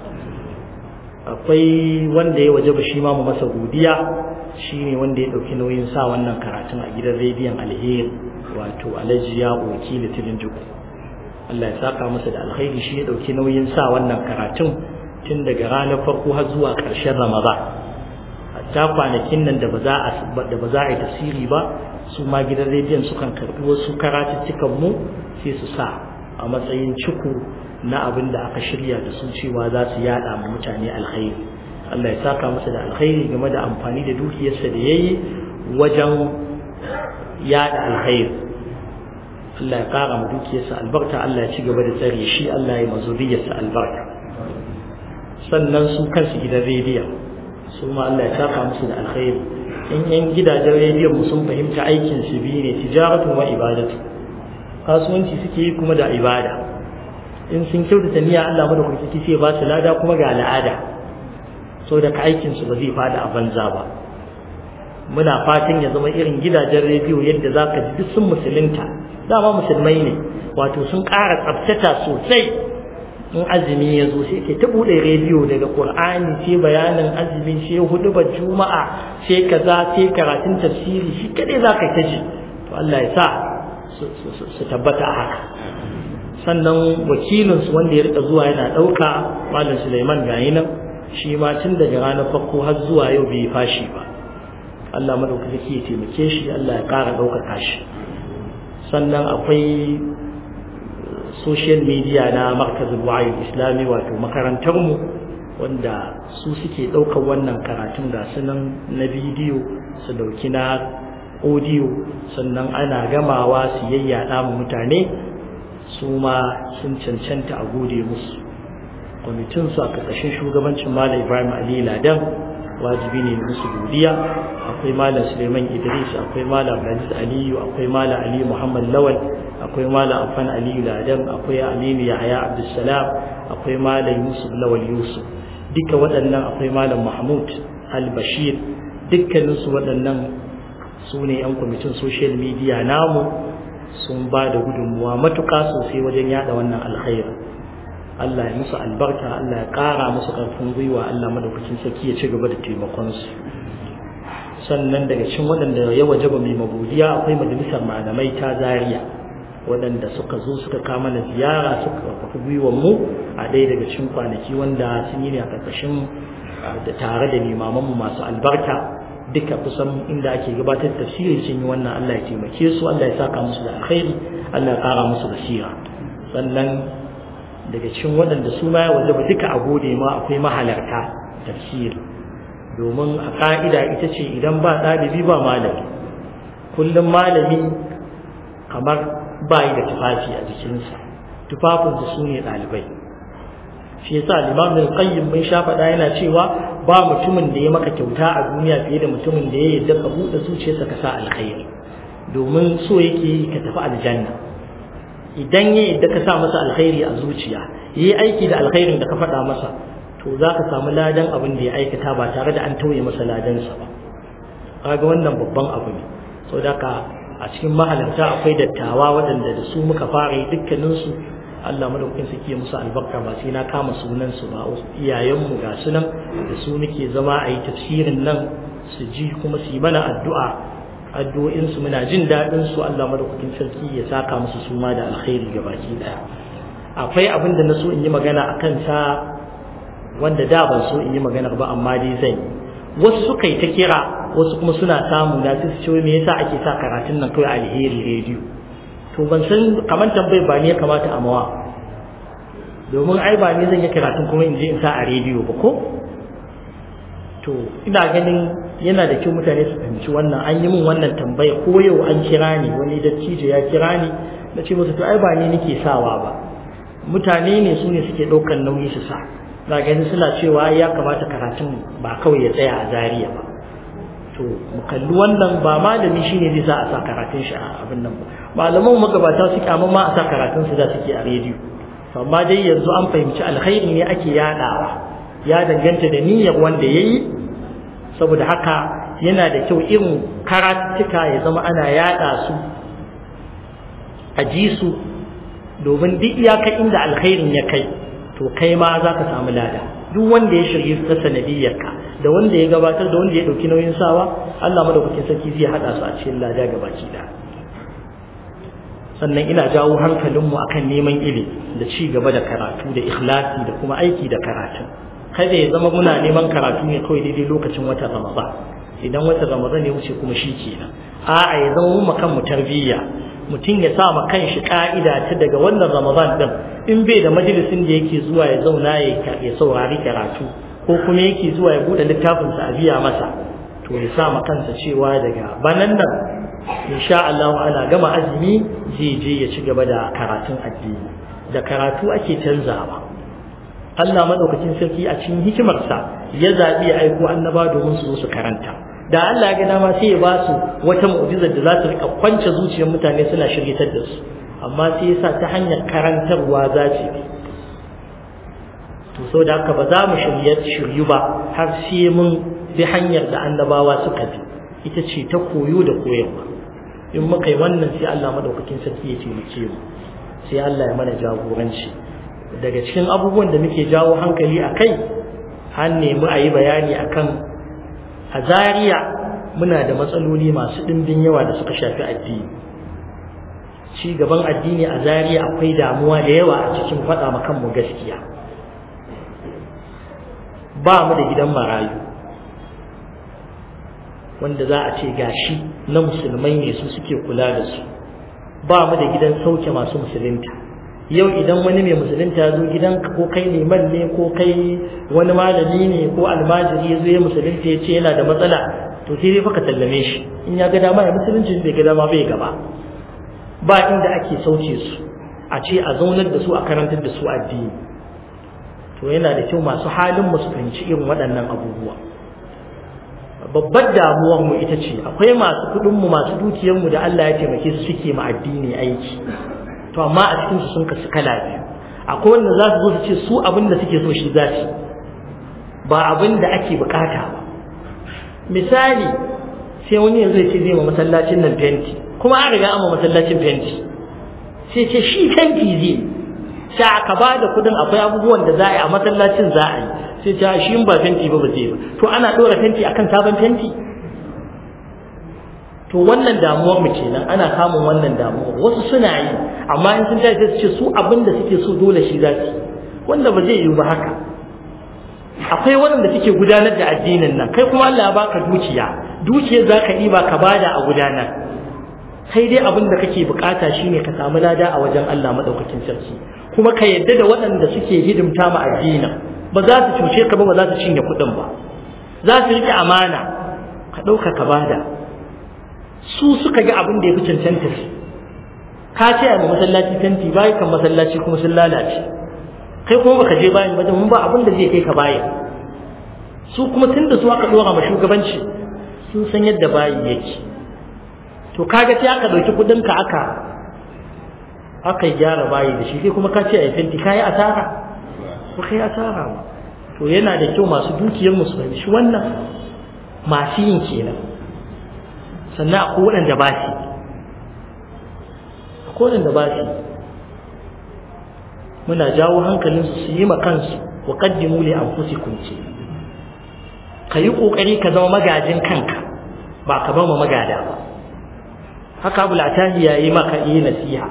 akwai wanda ya waje ba shi ma mu masa godiya shine wanda ya ɗauki nauyin sa wannan karatun a gidan rediyon alheri wato alhaji ya wakili tilin juku Allah ya saka masa da alkhairi shi ya ɗauki nauyin sa wannan karatun tun daga ranar farko har zuwa ƙarshen ramadan hatta kwanakin nan da ba za a da ba za a yi tasiri ba su ma gidan rediyon sukan karɓi wasu karatuttukan mu sai su sa a matsayin ciku na abin da aka shirya da su cewa za su yada ma mutane alkhairi Allah ya saka masa da alkhairi game da amfani da dukiyarsa da yayi wajen yada alkhairi Allah ya kara ma dukiyarsa albarka Allah ya ci gaba da tsare shi Allah ya mazuriyarsa albarka sannan su kansu gidan rediyon su ma Allah ya saka musu da alkhairi in yan gidajen rediyon mu sun fahimta aikin su biyu ne tijaratu wa ibadatu kasuwanci suke yi kuma da ibada in sun kyautata niyya Allah madaukaki sai ba su lada kuma ga al'ada so da aikin su ba zai fada a banza ba muna fatan ya zama irin gidajen rediyo yadda za ka ji duk sun musulunta dama musulmai ne wato sun ƙara tsabtata sosai in azumi ya zo sai ke ta buɗe rediyo daga ƙur'ani sai bayanin azumi sai hudubar juma'a sai kaza sai karatun tafsiri shi kadai za ka ta ji to Allah ya sa su tabbata a haka sannan wakilinsu wanda ya rika zuwa yana ɗauka malam Suleiman gayi nan shi ma tun daga ranar farko har zuwa yau bai fashi ba Allah madaukaki ya taimake shi Allah ya ƙara ɗaukaka shi sannan akwai social media na markazin wa'ayin islami wato makarantarmu wanda su suke ɗaukar wannan karatun ga sunan na bidiyo su ɗauki na audio sannan ana gamawa su yayyada mu mutane su ma sun cancanta a gode musu kwamitin su a ƙarƙashin shugabancin malam ibrahim ali ladan wajibi ne musu godiya akwai malam suleiman idris akwai malam abdulaziz aliyu akwai malam ali muhammad lawal akwai malam afan aliyu ladan akwai aminu yahaya abdulsalam akwai malam yusuf lawal yusuf duka waɗannan akwai malam mahmud al-bashir dukkaninsu waɗannan su ne 'yan kwamitin social media namu sun ba da gudunmuwa matuƙa sosai wajen yada wannan alkhairi Allah ya musu albarka Allah ya ƙara musu ƙarfin gwiwa Allah madaukakin sarki ya ci gaba da taimakonsu sannan daga cikin waɗanda ya wajaba mai magodiya akwai majalisar malamai ta Zariya waɗanda suka zo suka kama na ziyara suka karfafi gwiwar mu a ɗaya daga cikin kwanaki wanda sun yi ne a ƙarƙashin da tare da limamanmu masu albarka duka kusan inda ake gabatar tafsiri sun yi wannan Allah ya taimake su Allah ya saka musu da alkhairi Allah ya ƙara musu basira sannan daga cikin waɗanda su ma ya wajaba duka a gode ma akwai mahalarta tafsiri domin a ƙa'ida ita ce idan ba ɗalibi ba malami kullum malami kamar ba yi da tufafi a jikinsa tufafinsa su ne ɗalibai shi yasa limam al qayyim mun sha faɗa yana cewa ba mutumin da ya maka kyauta a duniya fiye da mutumin da ya yarda ka buɗe zuciyarsa ka sa alkhairi domin so yake ka tafi aljanna idan ya yadda ka sa masa alkhairi a zuciya yi aiki da alkhairin da ka faɗa masa to za ka samu ladan abin da ya aikata ba tare da an tauye masa ladansa ba kaga wannan babban abu ne saboda ka a cikin mahalarta akwai dattawa waɗanda da su muka fara yi dukkaninsu Allah madaukakin su ke musu albarka ba sai na kama sunansu ba iyayenmu ga su nan da su muke zama a yi tafsirin nan su ji kuma su yi mana addu'a addu'o'insu muna jin daɗin su Allah madaukakin sarki ya saka musu suma da alkhairi ga baki ɗaya akwai abin da na so in yi magana a kansa wanda da ban so in yi magana ba amma dai zan yi wasu suka yi ta kira wasu kuma suna samu na su ce me yasa ake sa karatun nan kawai alheri rediyo to ban san kamar tambayar ba ne ya kamata a mawa domin ai ba ne zan yi karatun kuma in je in sa a rediyo ba ko to ina ganin yana da kyau mutane su fahimci wannan an yi min wannan tambaya ko yau an kira ni wani dattijo ya kira ni na ce musu to ai ba ni nake sawa ba mutane ne su ne suke ɗaukar nauyi su sa na ganin suna cewa ya kamata karatun ba kawai ya tsaya a zariya ba to mu kalli wannan ba malami shine zai sa a sa karatun shi a abin nan ba malaman magabata su kyamun ma a sa karatun su da suke a rediyo amma dai yanzu an fahimci alkhairi ne ake yadawa ya danganta da niyyar wanda yayi saboda haka yana da kyau irin karatuka ya zama ana yada su a ji su domin duk iyaka inda alkhairin ya kai to kai ma za ka samu lada duk wanda ya shirye ta sanadiyyarka da wanda ya gabatar da wanda ya ɗauki nauyin sawa Allah madaukakin sarki zai haɗa su a cikin lada gabaki da sannan ina jawo hankalinmu akan neman ilimi da ci gaba da karatu da ikhlasi da kuma aiki da karatu kada ya zama muna neman karatu ne kawai daidai lokacin watan ramadan idan watan ramadan ya wuce kuma shi kenan a'a ya zama mu kan mu tarbiyya mutum ya sa ma kanshi ka'ida ta daga wannan ramadan din in bai da majalisin da yake zuwa ya zauna ya saurari karatu ko kuma yake zuwa ya bude littafinsa a biya masa to ya sa ma kansa cewa daga banan nan insha Allah ana gama azumi zai je ya ci gaba da karatun addini da karatu ake canzawa Allah madaukakin sarki a cikin hikimarsa ya zabi ya aiko annaba domin su zo su karanta da Allah ya ga dama sai ya ba su wata mu'jizar da za ta rika kwance zuciyar mutane suna shiryatar da su amma sai ya sa ta hanyar karantarwa za ce to so da haka ba za mu shiryu ba har sai mun bi hanyar da annabawa suka bi ita ce ta koyo da koyarwa in muka yi wannan sai Allah madaukakin sarki ya taimake mu sai Allah ya mana jagoranci daga cikin abubuwan da muke jawo hankali a kai an nemi a yi bayani akan a Zariya muna da matsaloli masu ɗimbin yawa da suka shafi addini ci gaban addini a Zariya akwai damuwa da yawa a cikin faɗa ma kanmu gaskiya ba mu da gidan marayu wanda za a ce gashi na musulmai ne su suke kula da su ba mu da gidan sauke masu musulunta yau idan wani mai musulunta zo gidanka ko kai liman ne ko kai wani malami ne ko almajiri ya zo ya musulunta ya ce yana da matsala to sai dai fa ka sallame shi in ya ga dama ya musulunci bai ga dama bai gaba ba inda ake sauke su a ce a zaunar da su a karantar da su addini to yana da kyau masu halin mu su fahimci irin waɗannan abubuwa babbar damuwar mu ita ce akwai masu kuɗin mu masu dukiyar mu da Allah ya taimake su suke ma addini aiki to amma a cikin su sun kasu kala biyu akwai wanda za su zo su ce su abin da suke so shi za su ba abin da ake bukata ba misali sai wani yanzu ya ce zai ma masallacin nan fenti kuma an riga an ma masallacin fenti sai ce shi fenti zai sai aka ba da kudin akwai abubuwan da za a yi a masallacin za a yi sai ta shi ba fenti ba ba zai ba to ana ɗora fenti akan sabon fenti to wannan damuwar mu kenan ana samun wannan damuwar wasu suna yi amma in sun tashi su ce su abin da suke so dole shi za su wanda ba zai yiwu ba haka akwai waɗanda suke gudanar da addinin nan kai kuma Allah ya baka dukiya dukiyar za ka ɗiba ka bada a gudanar kai dai abin da kake bukata shine ka samu lada a wajen Allah madaukakin sarki kuma ka yadda da waɗanda suke hidimta ma addinin ba za su cuce ka ba ba za su cinye kuɗin ba za su riƙe amana ka ɗauka ka bada su suka ga abin da ya fi cancanta su ka ce a masallaci fenti bayan kan masallaci kuma sun lalace kai kuma baka je bayan ba mun ba abin da zai kai ka bayan su kuma tun da su aka ɗora ma shugabanci sun san yadda bayi yake to kaga sai aka ɗauki kuɗin ka aka aka gyara bayi da shi sai kuma ka ce a fenti ka yi asara ba ka yi asara ba to yana da kyau masu dukiyar musu fahimci wannan masu yin kenan sannan akwai waɗanda ba su akwai waɗanda ba su muna jawo hankalinsu su yi ma kansu wa qaddimu li anfusikum ce ka yi ƙoƙari ka zama magajin kanka ba ka ba magada ba haka abu latahi ya yi maka yi nasiha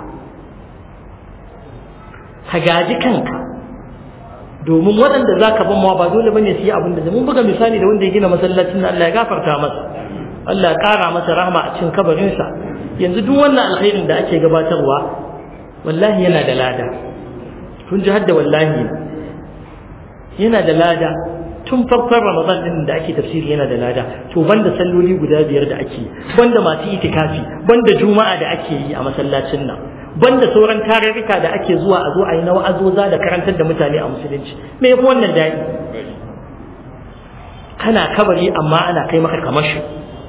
ka gaji kanka domin waɗanda za ka ban ba dole bane su yi abin da mun buga misali da wanda ya gina masallacin da Allah ya gafarta masa Allah ya ƙara masa rahama a cikin kabarinsa yanzu duk wannan alkhairin da ake gabatarwa wallahi yana da lada kun ji hadda wallahi yana da lada tun farkon ramadan din da ake tafsiri yana da lada to banda salloli guda biyar da ake banda masu itikafi banda juma'a da ake yi a masallacin nan banda sauran tarurruka da ake zuwa a zo a yi na wa'azoza da karantar da mutane a musulunci me yafi wannan daɗi kana kabari amma ana kai maka kamashi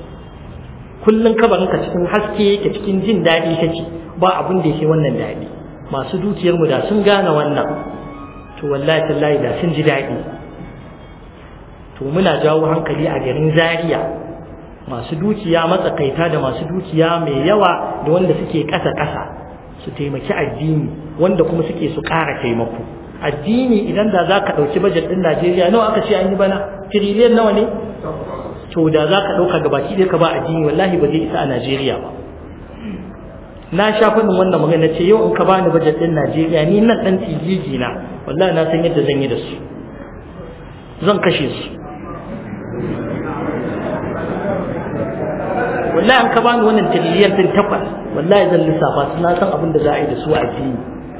kullun kabarin ka cikin haske yake cikin jin daɗi kake ba abin da yake wannan daɗi masu dukiyar mu da sun gane wannan to wallahi tallahi da sun ji daɗi to muna jawo hankali a garin Zaria masu dukiya matsakaita da masu dukiya mai yawa da wanda suke ƙasa-ƙasa su taimaki addini wanda kuma suke su ƙara taimako addini idan da za ka ɗauki bajet ɗin Najeriya nawa aka ce an yi bana tiriliyan nawa ne to da za ka ɗauka gabaki ɗaya ka ba addini wallahi ba zai isa a Najeriya ba na sha faɗin wannan magana ce yau in ka bani bajet ɗin Najeriya ni nan ɗan tijiji na wallahi na san yadda zan yi da su zan kashe su wallahi an ka bani wannan tiriliyan ɗin takwas wallahi zan lissafa su na san abin da za a yi da su a addini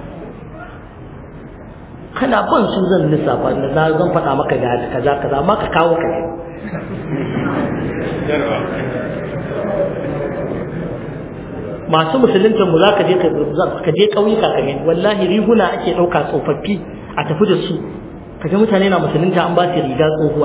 kana ban su zan lissafa na na zan faɗa maka ga kaza kaza amma ka kawo ka masu musulunta mu zaka je ka je ƙauyuka ka gani wallahi riguna ake ɗauka tsofaffi a tafi da su kaga mutane na musulunta an ba su riga tsohuwa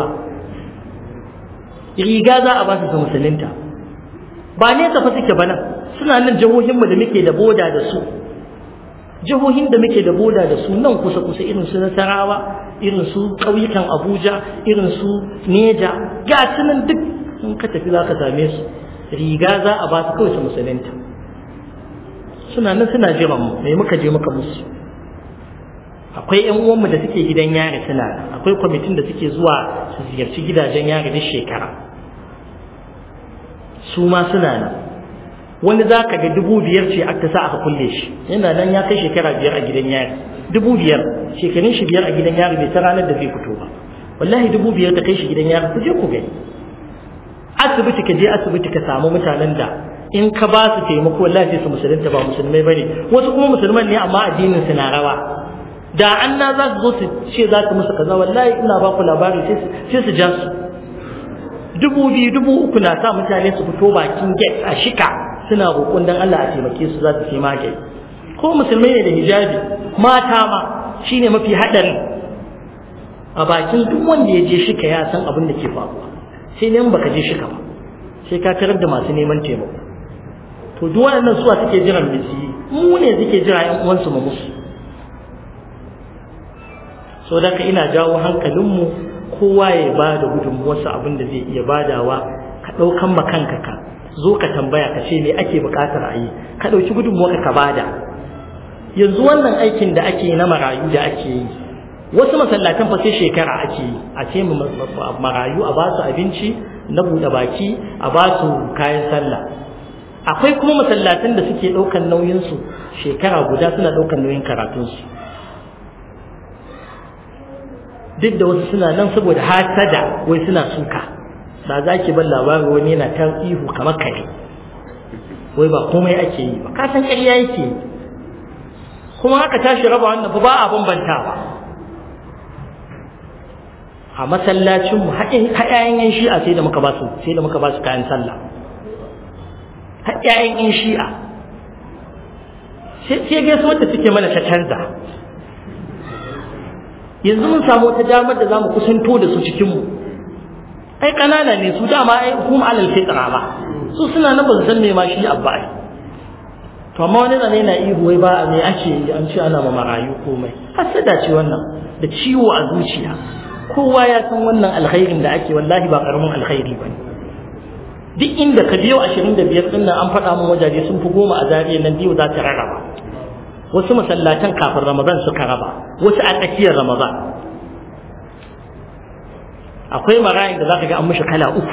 riga za a ba su su musulunta ba ne fa suke ba nan suna nan jihohinmu da muke da boda da su jihohin da muke da boda da su nan kusa kusa irin su nasarawa irin su ƙauyukan abuja irin su neja ga su nan duk in ka tafi za ka same su riga za a ba su kawai su musulunta suna nan suna jiran mu mai muka je muka musu akwai yan uwanmu da suke gidan yari suna nan akwai kwamitin da suke zuwa su ziyarci gidajen yari duk shekara su ma suna nan wani za ka ga dubu biyar ce aka sa aka kulle shi yana nan ya kai shekara biyar a gidan yari dubu biyar shekarun shi biyar a gidan yari bai ta ranar da zai fito ba wallahi dubu biyar ta kai shi gidan yari ku je ku gani asibiti ka je asibiti ka samu mutanen da in ka ba su taimako wallahi sai su musulunta ba musulmai bane wasu kuma musulman ne amma addinin su na rawa da an na za su zo su ce za su musu kaza wallahi ina ba ku labari sai su ja su dubu biyu dubu uku na sa mutane su fito bakin gate a shika suna roƙon dan Allah a taimake su za su sai magani ko musulmai ne da hijabi mata ma shine mafi haɗari a bakin duk wanda ya je shika ya san abin da ke faruwa sai ne baka je shika ba sai ka tarar da masu neman taimako to duk waɗannan suwa suke jiran bisi mu ne suke jira ƴan uwansu mu musu so da ina jawo hankalinmu kowa ya ba da gudunmuwarsa abin da zai iya badawa ka ɗaukan ma kanka ka zo ka tambaya ka ce me ake buƙatar a yi ka ɗauki gudunmuwarka ka bada yanzu wannan aikin da ake na marayu da ake yi wasu masallatan fa sai shekara ake yi a ce marayu a ba su abinci na buɗe baki a ba su kayan sallah akwai kuma masallatan da suke ɗaukan nauyinsu shekara guda suna ɗaukan nauyin karatunsu duk da wasu suna nan saboda hasada wai suna suka ba za ki ban labarin wani yana ta ihu kamar kare wai ba komai ake yi ba kasan ƙarya yake yi kuma haka tashi raba wannan ba a bambantawa a masallacin mu haɗayen yan shi'a sai da muka ba su sai da muka ba su kayan sallah haɗayen yan shi'a sai gaisuwar da suke mana ta canza yanzu mun samu wata damar da za mu kusanto da su cikinmu ai ƙanana ne su dama ai kuma alal fitra ba su suna na ban san me ma shi abba ai to amma wani zane yana ihu wai ba me ake yi an ce ana ma marayu komai hasada ce wannan da ciwo a zuciya kowa ya san wannan alkhairin da ake wallahi ba karamin alkhairi ba duk inda ka biyo ashirin da biyar ɗin an faɗa min wajaje sun fi goma a zariya nan biyu za ta rarraba wasu masallatan kafin ramadan suka raba wasu a tsakiyar ramadan akwai marayin da za ka ga an mishi kala uku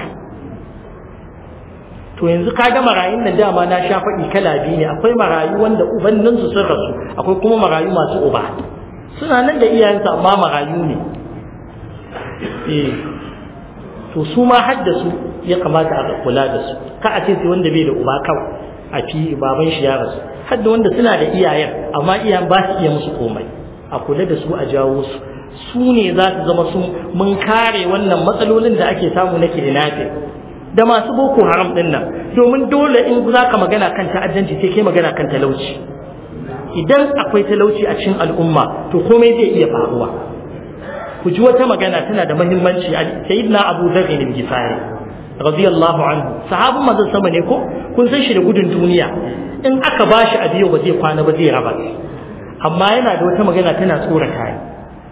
to yanzu ka ga marayun nan dama na sha faɗi kala biyu ne akwai marayu wanda ubanninsu sun rasu akwai kuma marayu masu uba suna nan da iyayensu amma marayu ne eh to su ma haddasu ya kamata a kula da su ka a ce sai wanda bai da uba kawai a fi baban shi ya rasu hadda wanda suna da iyayen amma iyayen ba su iya musu komai a kula da su a jawo su su ne za su zama sun mun kare wannan matsalolin da ake samu na kidnapping da masu boko haram din nan domin dole in za ka magana kan ta'addanci sai kai magana kan talauci idan akwai talauci a cikin al'umma to komai zai iya faruwa ku ji wata magana tana da muhimmanci sayyidina abu dharr bin gifari radiyallahu anhu sahabin manzon sama ne ko kun san shi da gudun duniya in aka bashi a biyo ba zai kwana ba zai raba amma yana da wata magana tana tsorata ni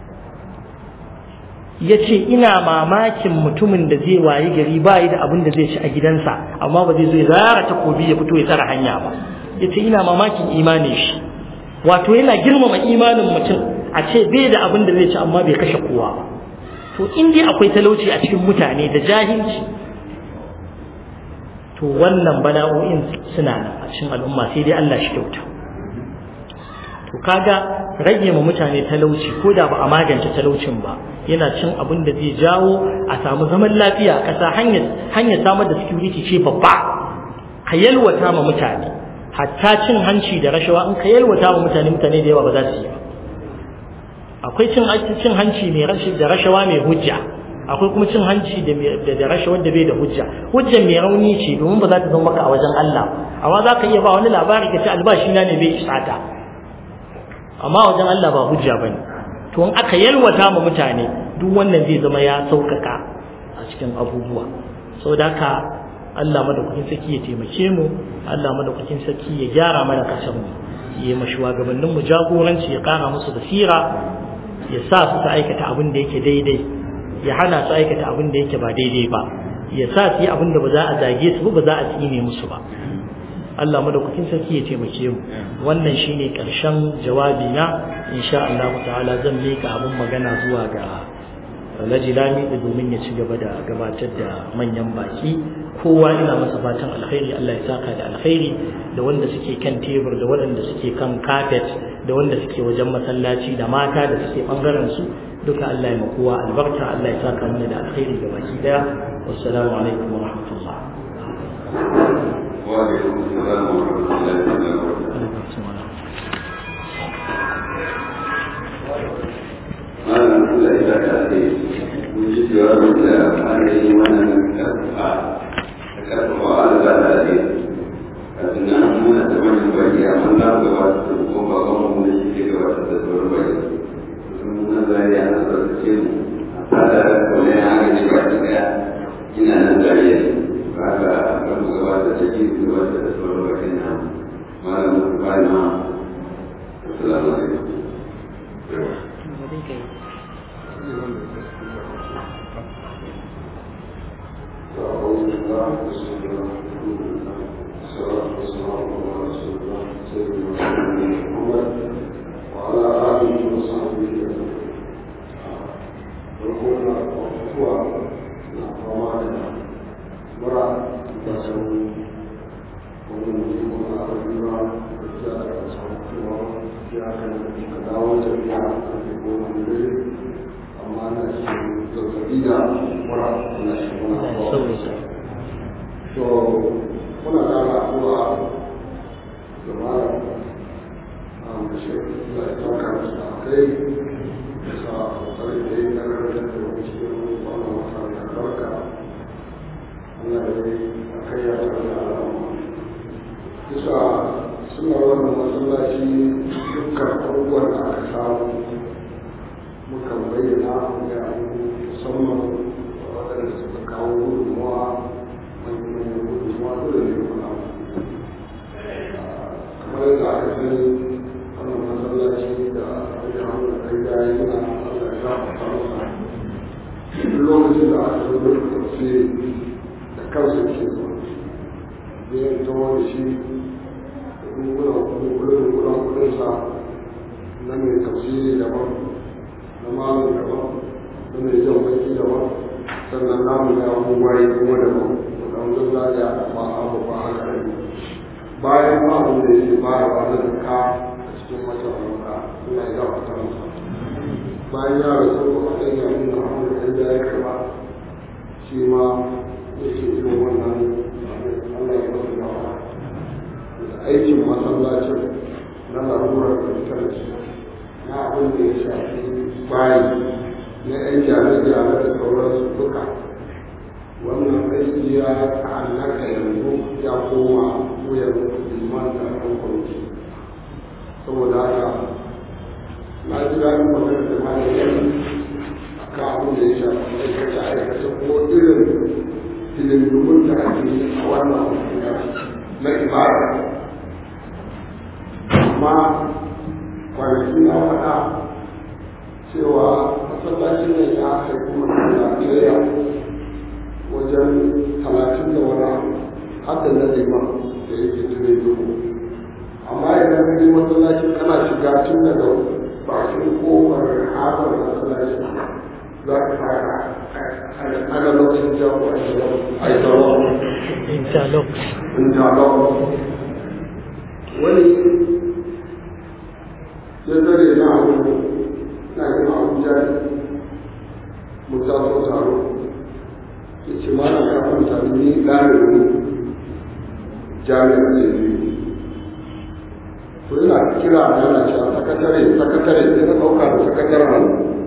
ya ce ina mamakin mutumin da zai wayi gari ba yi da abin da zai ci a gidansa amma ba zai zo ya zara takobi ya fito ya tsara hanya ba ya ce ina mamakin imanin shi wato yana girmama imanin mutum a ce bai da abin da zai ci amma bai kashe kowa ba to in dai akwai talauci a cikin mutane da jahilci to wannan bala'o'in suna nan a cikin al'umma sai dai Allah shi kyauta to kaga rage ma mutane talauci ko da ba a magance talaucin ba yana cin abin da zai jawo a samu zaman lafiya a ƙasa hanyar hanyar samar da security ce babba ka yalwata ma mutane hatta cin hanci da rashawa in ka yalwata ma mutane mutane da yawa ba za su yi ba akwai cin cin hanci mai rashi da rashawa mai hujja akwai kuma cin hanci da da rashawa da bai da hujja hujja mai rauni ce domin ba za ta zama maka a wajen Allah amma za ka iya ba wani labari ka ce albashi na ne bai isata amma wajen Allah ba hujja bane to in aka yalwata ma mutane duk wannan zai zama ya sauƙaƙa a cikin abubuwa saboda haka Allah madaukakin saki ya taimake mu Allah madaukakin saki ya gyara mana kasar mu ya ma shugabannin mu jagoranci ya ƙara musu basira ya sa su ta aikata abin da yake daidai ya hana su aikata abin da yake ba daidai ba ya sa su yi abin da ba za a zage su ba za a tsine musu ba Allah madaukakin sarki ya taimake mu wannan shine karshen jawabi na insha Allah ta'ala zan mika abin magana zuwa ga Alhaji Lami domin ya ci gaba da gabatar da manyan baki kowa ina masa fatan alkhairi Allah ya saka da alkhairi da wanda suke kan tebur da waɗanda suke kan carpet da wanda suke wajen masallaci da mata da suke bangaren su duka Allah ya makowa albarka Allah ya saka mana da alkhairi ga baki daya wassalamu alaikum wa rahmatullah وعليكم السلام ورحمة الله وبركاته malam Allah ya saka da mun ji jawabin da malami wannan karfa da karfa Allah da ne kafin nan muna da wani baki amma na gaba da ko ba ga mun da shi ke gaba da sauran baki mun zai ya na sarkace mu a da kone ya ga shi ba ta ina nan zariya haka kan gaba da take gaba da sauran baki na malam ba na assalamu alaikum hidindimun da ake yi a wannan na ibada amma kwanaki na faɗa cewa masallacin nan ya haifi masallaciya wajen talatin da wani hadda na liman da yake tare duhu amma idan ka je masallacin kana shiga tun daga bakin kofar haɓar masallacin za ka fara ana lokacin jawo a shiga a yi tsaro interlock interlock wani ya tare na abu na yin abuja mu taso taro ya ce ma na kafin taro ni ɗalibin jami'ar ce biyu to yana kira a yana cewa sakatare sakatare sai na ɗauka da sakataren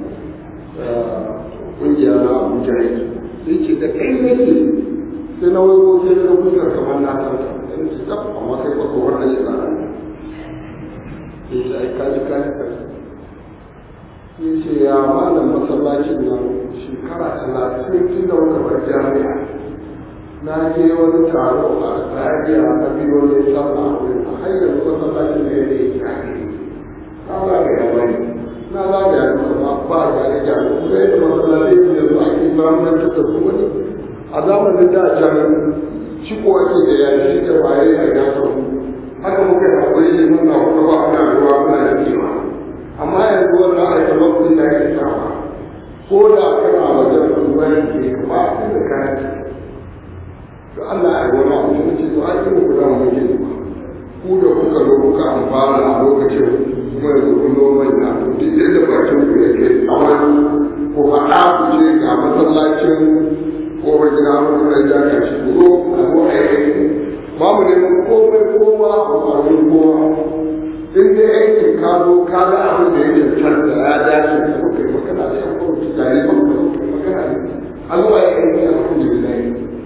ƙungiya na abuja yake sai ce da kai nake sai na wani sai na fuskar kamar na tanta sai na ce tsaf amma kai ba tsohon da ya tsara sai ce ai kaji kaji kaji sai ce ya malam masallacin nan shekara talatin tun da muka bar jami'a na je wani taro a zariya na biyo ne sallah a wurin a hanyar masallacin da ya ne na zagaya wani na zagaya duka ba ba gyare gyare kuma yadda masallacin da yanzu ake zamanantar da su wani a zamanin da can ciko ake da yashi da waye a yasa haka muka yi haƙuri ne muna kuma ba ana ruwa muna da kima amma yanzu wannan aika lokacin da yake sawa ko da kana wajen ruwan ke ba su da kayan to Allah ya gona abu mun ce to ai ku da mu ke ku da kuka zo kuka amfana a lokacin kuma yanzu kun zo mai na to duk yadda bakin ku yake tsawon ko faɗa ku ce ga masallacin ko ba gina mu da ja ka shi ku zo a zo a yi ba mu neman komai kowa a ƙwarin kowa in dai aikin ka zo ka ga abin da ya cancanta ya dace da kuma kai magana da yan kwamiti tare ba magana ne an zuwa ya aiki a kan jirgin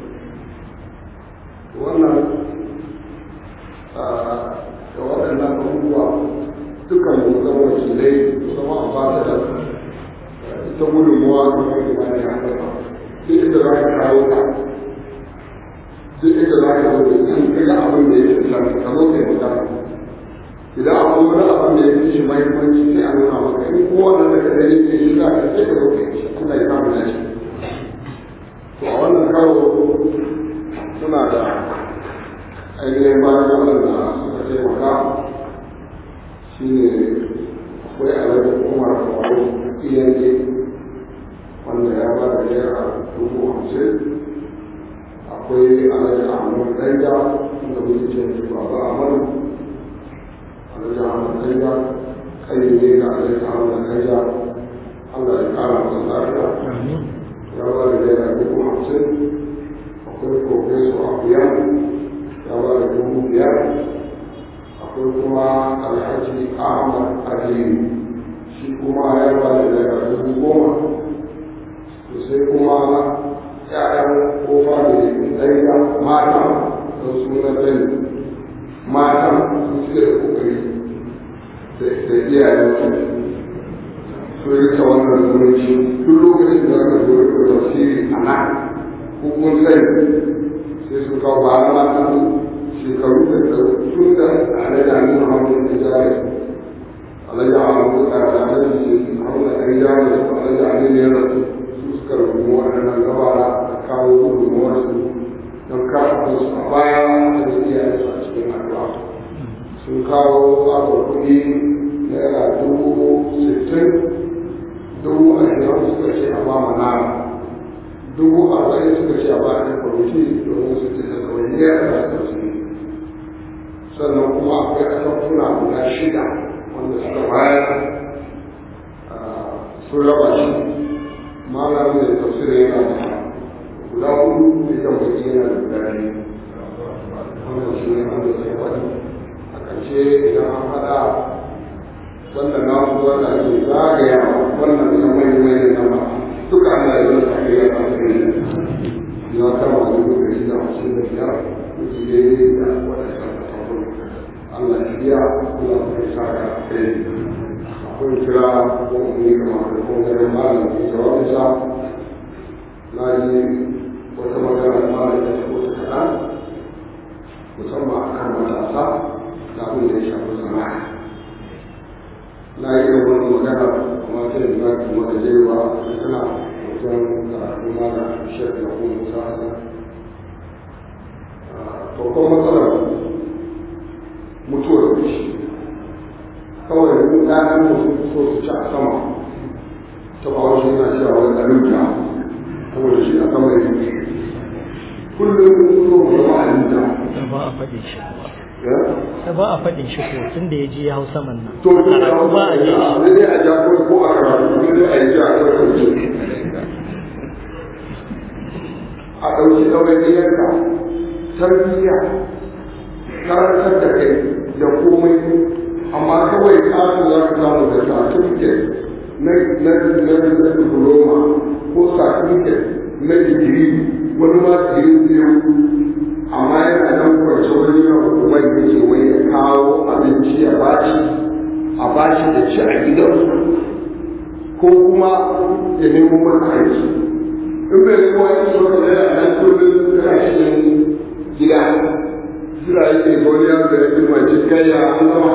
wannan da waɗannan abubuwa dukkan mu zama wakilai mu zama ambassador ita gudunmuwa da kuma imani a haka duk inda za ka kawo ta duk inda za ka zo in ka ga abin da ya cancanta ka zo kai magana idan akwai wani abin da ya fi shi mahimmanci sai a nuna maka in kowane da ka gani ke shi za ka sai ka zo kai shi Allah ya samu dace to a wannan karo suna da ainihin bayan Allah da suka taimaka shi ne akwai alaƙar umar faru iyaye wanda ya ba da naira dubu hamsin akwai alaƙar ahmad ɗanja wanda muke ce shi baba ahmad alaƙar ahmad ɗanja kai ne ga alaƙar ahmad ɗanja Allah ya ƙara masa lafiya ya ba da naira dubu hamsin akwai profeso abuyan ya ba da dubu biyar akwai kuma alhaji ahmad aliyu shi kuma ya ba da naira dubu goma to sai kuma ya'yan kofa da ɗaya mata da suna ɗaya mata su suke da kokari da iyayen su rika wannan zumunci duk lokacin da aka zo da tafsiri a nan hukun sai sai su kawo ba na matan shekaru da tun da tare da nuna hannun da jari alaji a hannun da tare da alaji hannun da ɗan jari da su alaji a nuna yana su suka rubu waɗannan gabara da kawo gudunmuwar su don kafa su a baya da iyayen su a cikin addu'a sun kawo tsabar kuɗi naira dubu sittin dubu ashirin suka ce a ba manara dubu arba'in suka ce a ba a kwamiti domin su ce da kawai da su sannan kuma akwai asafuna guda shida wanda suka bayar sun raba shi malam mai tafsir yana da guda hudu idan baki yana da guda biyu wannan shi ne wanda sai wani a ƙarshe idan an haɗa wannan na su wanda ake zagaya wannan da mai mai da ba duka ana yi wani ake yi a kai ya kama dubu ɗari da hamsin da biyar kuɗi daidai da waɗannan Allah ya biya Allah ya sa ka kai akwai kira ko ne kamar da ko garin malam da jawabinsa na ji wata magana na yi da wani magana amma ta yi na kuma da jewa tana wajen karatu ma da shek na kuma musa hasan farkon matsalar mutuwar shi kawai mun ɗayan mutum so su ci a sama ta ba wasu yana cewa wani ɗaluta saboda shi a sama yake kullum so mu zama a luta da ba a faɗin shi da ba a faɗin shi ko tun da ya je ya hau saman nan to to karatu ba a je shi ne dai a ja ko ko a karatu ne dai a yi ja a karatu a ɗauki ɗawainiyarka tarbiyya karantar da kai da komai amma kawai ƙasu za ka samu da certificate na na na na diploma ko certificate na digiri wani ma digiri biyu amma yana nan kwance wani yau wai yake wai ya kawo abinci ya bashi a bashi da ci a gidansu ko kuma ya nemo masa aiki in bai nemo aiki ba ka zai a nan kullum yana cikin gida jira yake wani yaro da ya fi mace gaya an zama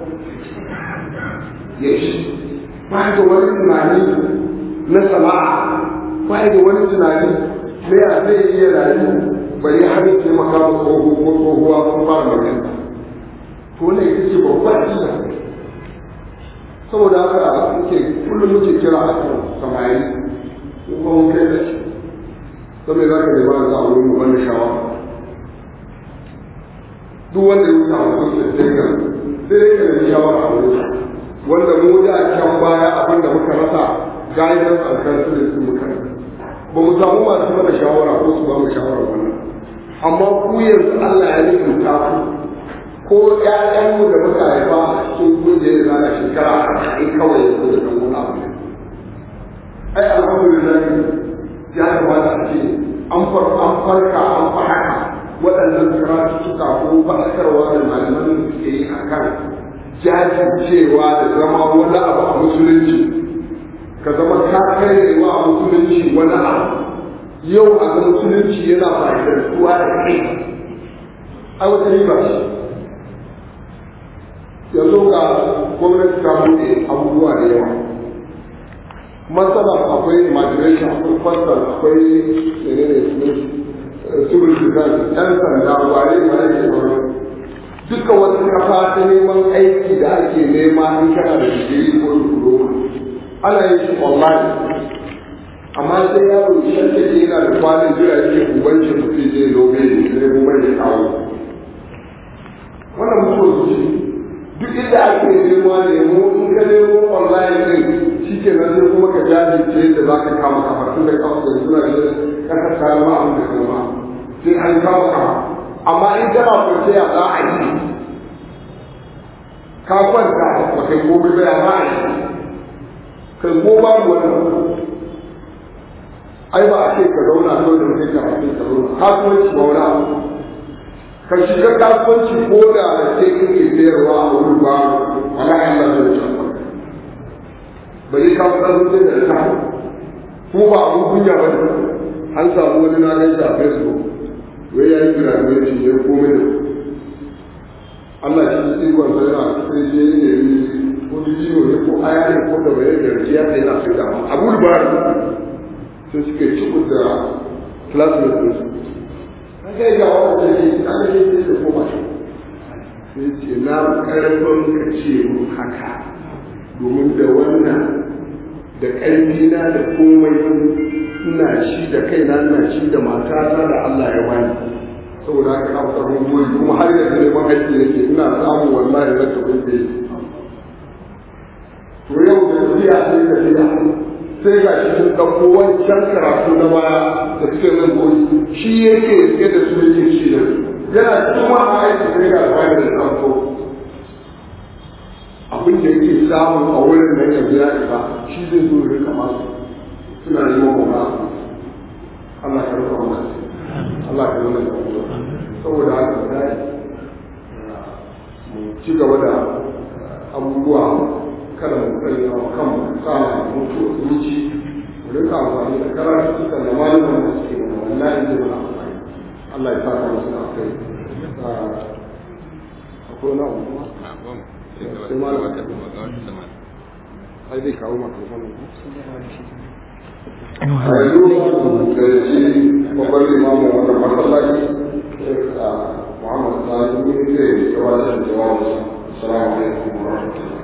ya shi ba da wani tunani na sana'a ba da wani tunani na ya zai iya rayu bari har ya taimaka ma tsoho ko tsohuwa sun fara magana to ne ita ce babbar illa saboda haka muke kullum muke kira a kan samari ko kuma mun kai da shi don me za ka nema da za a wurin mu banda shawara duk wanda ya samu kusa sai ka sai ka nemi shawara a wurin wanda mu da can baya abin da muka rasa guidance and counseling muka rasa ba mu samu masu mana shawara ko su ba mu shawara wannan amma ku yanzu Allah ya nufinta ku ko ƴaƴanmu da muka haifa sun guje da na shekara arba'in kawai ya zo da ɗan wani abu ai alhamdulillah ya kamata a ce an farka an farka waɗannan karatuttuka ko faɗakarwa da malaman da suke yi a kan jajircewa da zama wani abu a musulunci ka zama ka karewa a musulunci wani abu yau a ga musulunci yana fa'idantuwa da kai a wata riba shi yanzu ga gwamnati ta buɗe abubuwa da yawa matsalar akwai imagination akwai fasal akwai menene civil defense yan sanda wane ne ake sauran duka wata kafa ta neman aiki da ake nema in kana da digiri ko diploma ana yin shi online amma sai yaro shan da ke yana da kwanin jira yake ubanci mutum zai lobe ne kuma ya kawo wannan mutuwar zuci duk inda ake nema nemo in ka nemo online din shi ke nan sai kuma ka jajirce yadda za ka kama kafa tun da kafa da suna da kasar kayan ma abin da kama sai an kama kafa amma in kana kwance ya za a yi ka kwanta ba kai gobe ba ya za a yi kai ko babu wannan ai ba a ce ka zauna kawai da mutum karatu ka zauna kasuwanci ba wani abu ka shiga kasuwanci ko da da sai kake sayarwa a wurin ba wala Allah zai ci bari ka fara zuwa da ta ko ba abun kunya ba ne an samu wani na gaisa a Facebook wai ya yi graduation ya komai da Allah shi ikon sa yana sai je ne ko dijiyo ne ko aya ne ko da bayan da rijiya sai yana sai da abu da sai suka ci da classmates din su kai ga wanda ne an yi sai da koma shi sai ce na karfin ka ce mun haka domin da wannan da ƙarfi na da komai ina shi da kaina ina shi da matata da Allah ya bani saboda haka na tsaron goyi kuma har yanzu neman aiki nake ina samun wallahi na tafi da yi to yau da tafiya sai ka tafiya sai ga shi sun ɗauko wancan karatu na baya da suke nan goyi shi yake rike da su yake shi da yana cikin wani aiki sai ga bayan da ɗauko abin da yake samu a wurin nan yanzu ya isa shi zai zo ya rika masu suna neman mawa Allah ka rufa mana Allah ka zama da saboda haka sai mu ci gaba da abubuwa kada mu sanya wa kanmu sama mutu zuci mu rika amfani da karatu suka da malaman da suke mana wallahi zai mana amfani Allah ya saka musu da kai akwai na abubuwa sai malaman ai zai kawo microphone a yanzu da shi babban limamin wannan masallaci Muhammad Sani mun zai gabatar da jawabinsa. Assalamu alaikum wa rahmatullahi.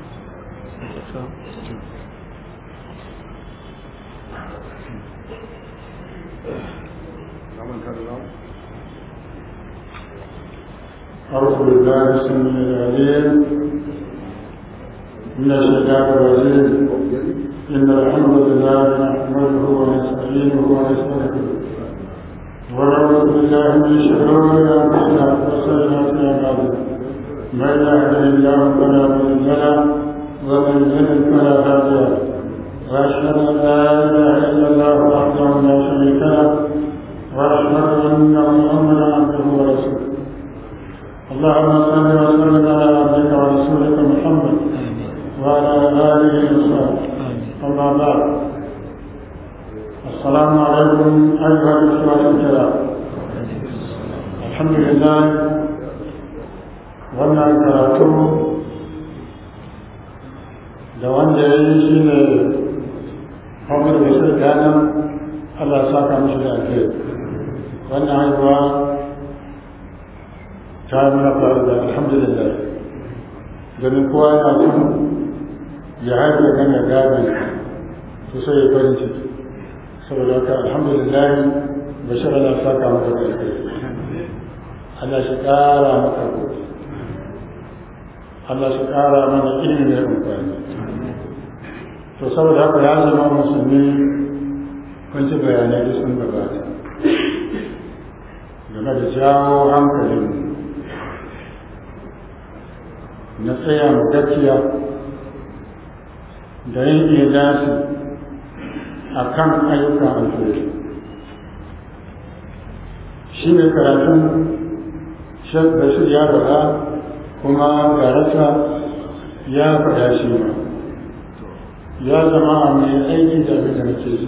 أعوذ بالله السميع العليم من الشيطان الرجيم إن الحمد لله نحمده ونستعينه ونستغفره ونعوذ بالله من شرور أنفسنا وسيئات أعمالنا من يهده الله فلا مضل له ومن يضلل فلا هادي له وأشهد أن لا إله إلا الله وحده لا شريك له وأشهد أن محمدا عبده ورسوله اللهم صل وسلم على عبدك ورسولك محمد وعلى اله وصحبه اما بعد السلام عليكم ايها الاخوه الكرام الحمد لله wannan karatu da wanda ya yi shi ne Muhammad Bashir Gana Allah ya saka mishi da alheri wannan haihuwa ta yi mana faru da alhamdulillah domin kowa yana son ya haifu kan ya gane to sai ya farin ciki saboda haka alhamdulillah bashir Allah saka maka da alheri Allah shi ƙara maka gobe Allah shi ƙara mana ilimi da amfani to saboda haka ya zama musulmi kun ci bayanai da sun gabata game da jawo hankalin na tsaya mu gaskiya da yin idasi a kan ayyukan alheri shi ne karatun bashir ya faɗa kuma garasa ya faɗa shi ma ya zama a mai aiki da abin da nake ji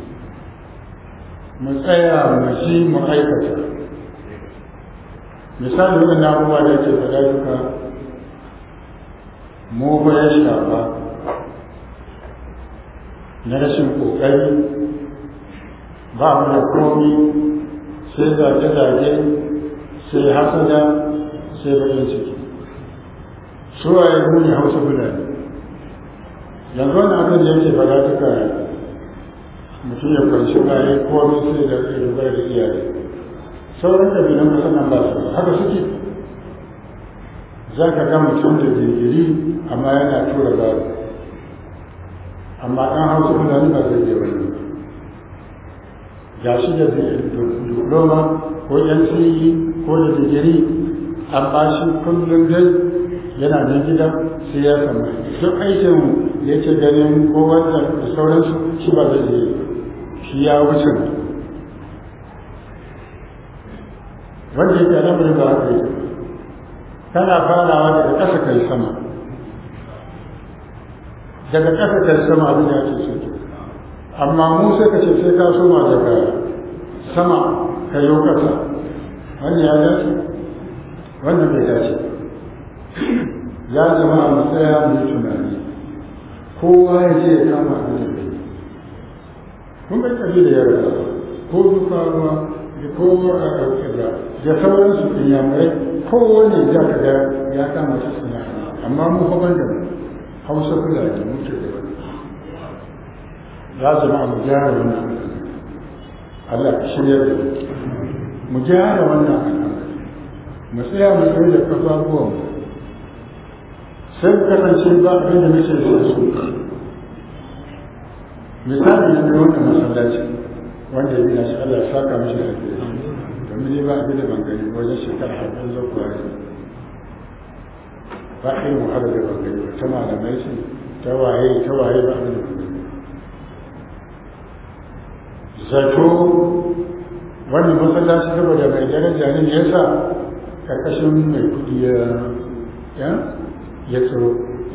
mu tsaya mu ji mu aikata misali waɗannan abubuwa da ke faɗa duka mu ba ya shafa na rashin ƙoƙari ba mu da komi sai zage-zage sai hasada sai baƙin ciki su waye mu ne hausa fulani yanzu wani abin da yake faɗa duka mutum ya kwanci baye komi sai da rubar da iyaye sauran ƙabilan kusan nan ba su haka suke za ka ga mutum da digiri amma yana tura gado amma ɗan hausa fulani ba zai iya wani ga shi da diploma ko NCE ko da digiri amma shi kullum dai yana nan gida sai ya samu duk aikin da yake ganin ko wanda da sauransu shi ba zai iya shi ya wuce wanda yake lamarin ba haka yake tana farawa daga ƙasa kai sama daga ƙasa kai sama abin ya ce suke amma mu sai ka ce sai ka soma daga sama ka yi ƙasa wani ya dace wannan bai dace ya zama a matsaya mai tunani kowa ya ce ya kama abin da bai kun bai kabi da yarda ko dufawa da ko a da sauransu inyamurai kowane za ka ga ya kama shi suna amma mu fa da hausa kula da muke da wani ya zama mu gyara wannan Allah ka shirya da mu gyara wannan al'amari mu tsaya mu tsaye da kafafuwan mu sai mu kasance ba abin da muke so su misali na wannan masallaci wanda ya gina shi Allah ya saka mishi da alheri domin ne ba abin da ban gani wajen shekara haɗin zo kuwa ne ba irin wahala da ban gani ta malamai ce ta waye ta waye ba abin da ban gani zato wannan masallaci saboda mai daraja ne ya sa karkashin mai kuɗi ya ya ya tsoro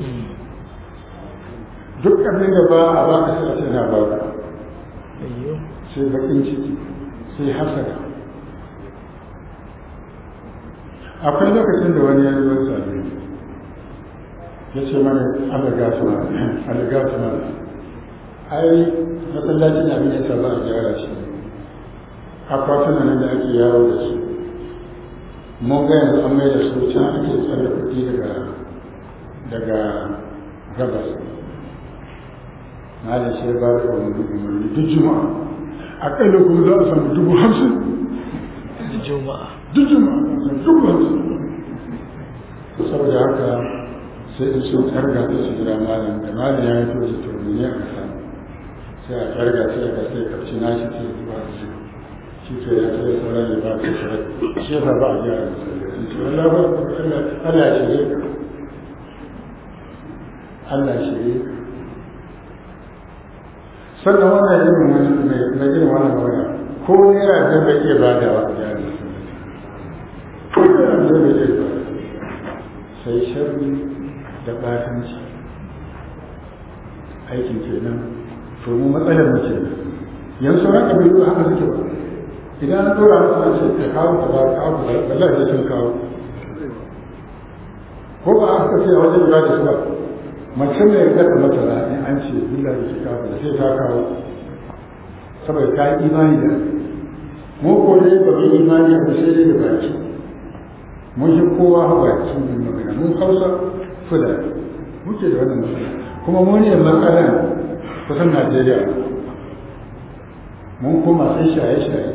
duk abin da ba a ba ka sai a ce na ba ka sai bakin ciki sai hasada akwai lokacin da wani ya zo sami ya ce mana alagasu alagasu mana ai masallacin abin ya ba a gyara shi akwatunan nan da ake yawo da su mun ga yanzu an mai da su can ake tsare kuɗi daga daga gabas na da shi ba da umarni duk juma'a aƙalla kuma za a samu dubu hamsin juma'a duk juma'a dubu hamsin saboda haka sai in sun tsarga ta su jira malam da malam ya yi to su turmi ne a kasa sai a tsarga sai a sai karci na shi sai zuwa da shi shi ke ya sai sauran ya ba ta shirai shi ya ba a gyara masallaci to Allah ba Allah ya shirye ka Allah ya shirye ka sannan wannan irin wani mai irin wannan magana ko naira biyar bai iya badawa a gyara masallaci ko naira biyar bai iya badawa sai sharri da batanci aikin kenan to mu matsalar mu ce yanzu sauran kabilu haka suke ba idan an dora musu an ce ka kawo ka ba kawo ka wallahi sai sun kawo ko ba aka ce a wajen ibada su ba mace mai gata mata da in an ce billah da ke kawo da sai ta kawo saboda ta yi imani da mu ko dai ba mu imani a sai dai da baki mun shi kowa baki mun magana mun hausa fuda muke da wannan matsala kuma mu ne matsalan kusan Najeriya mun koma sai shaye-shaye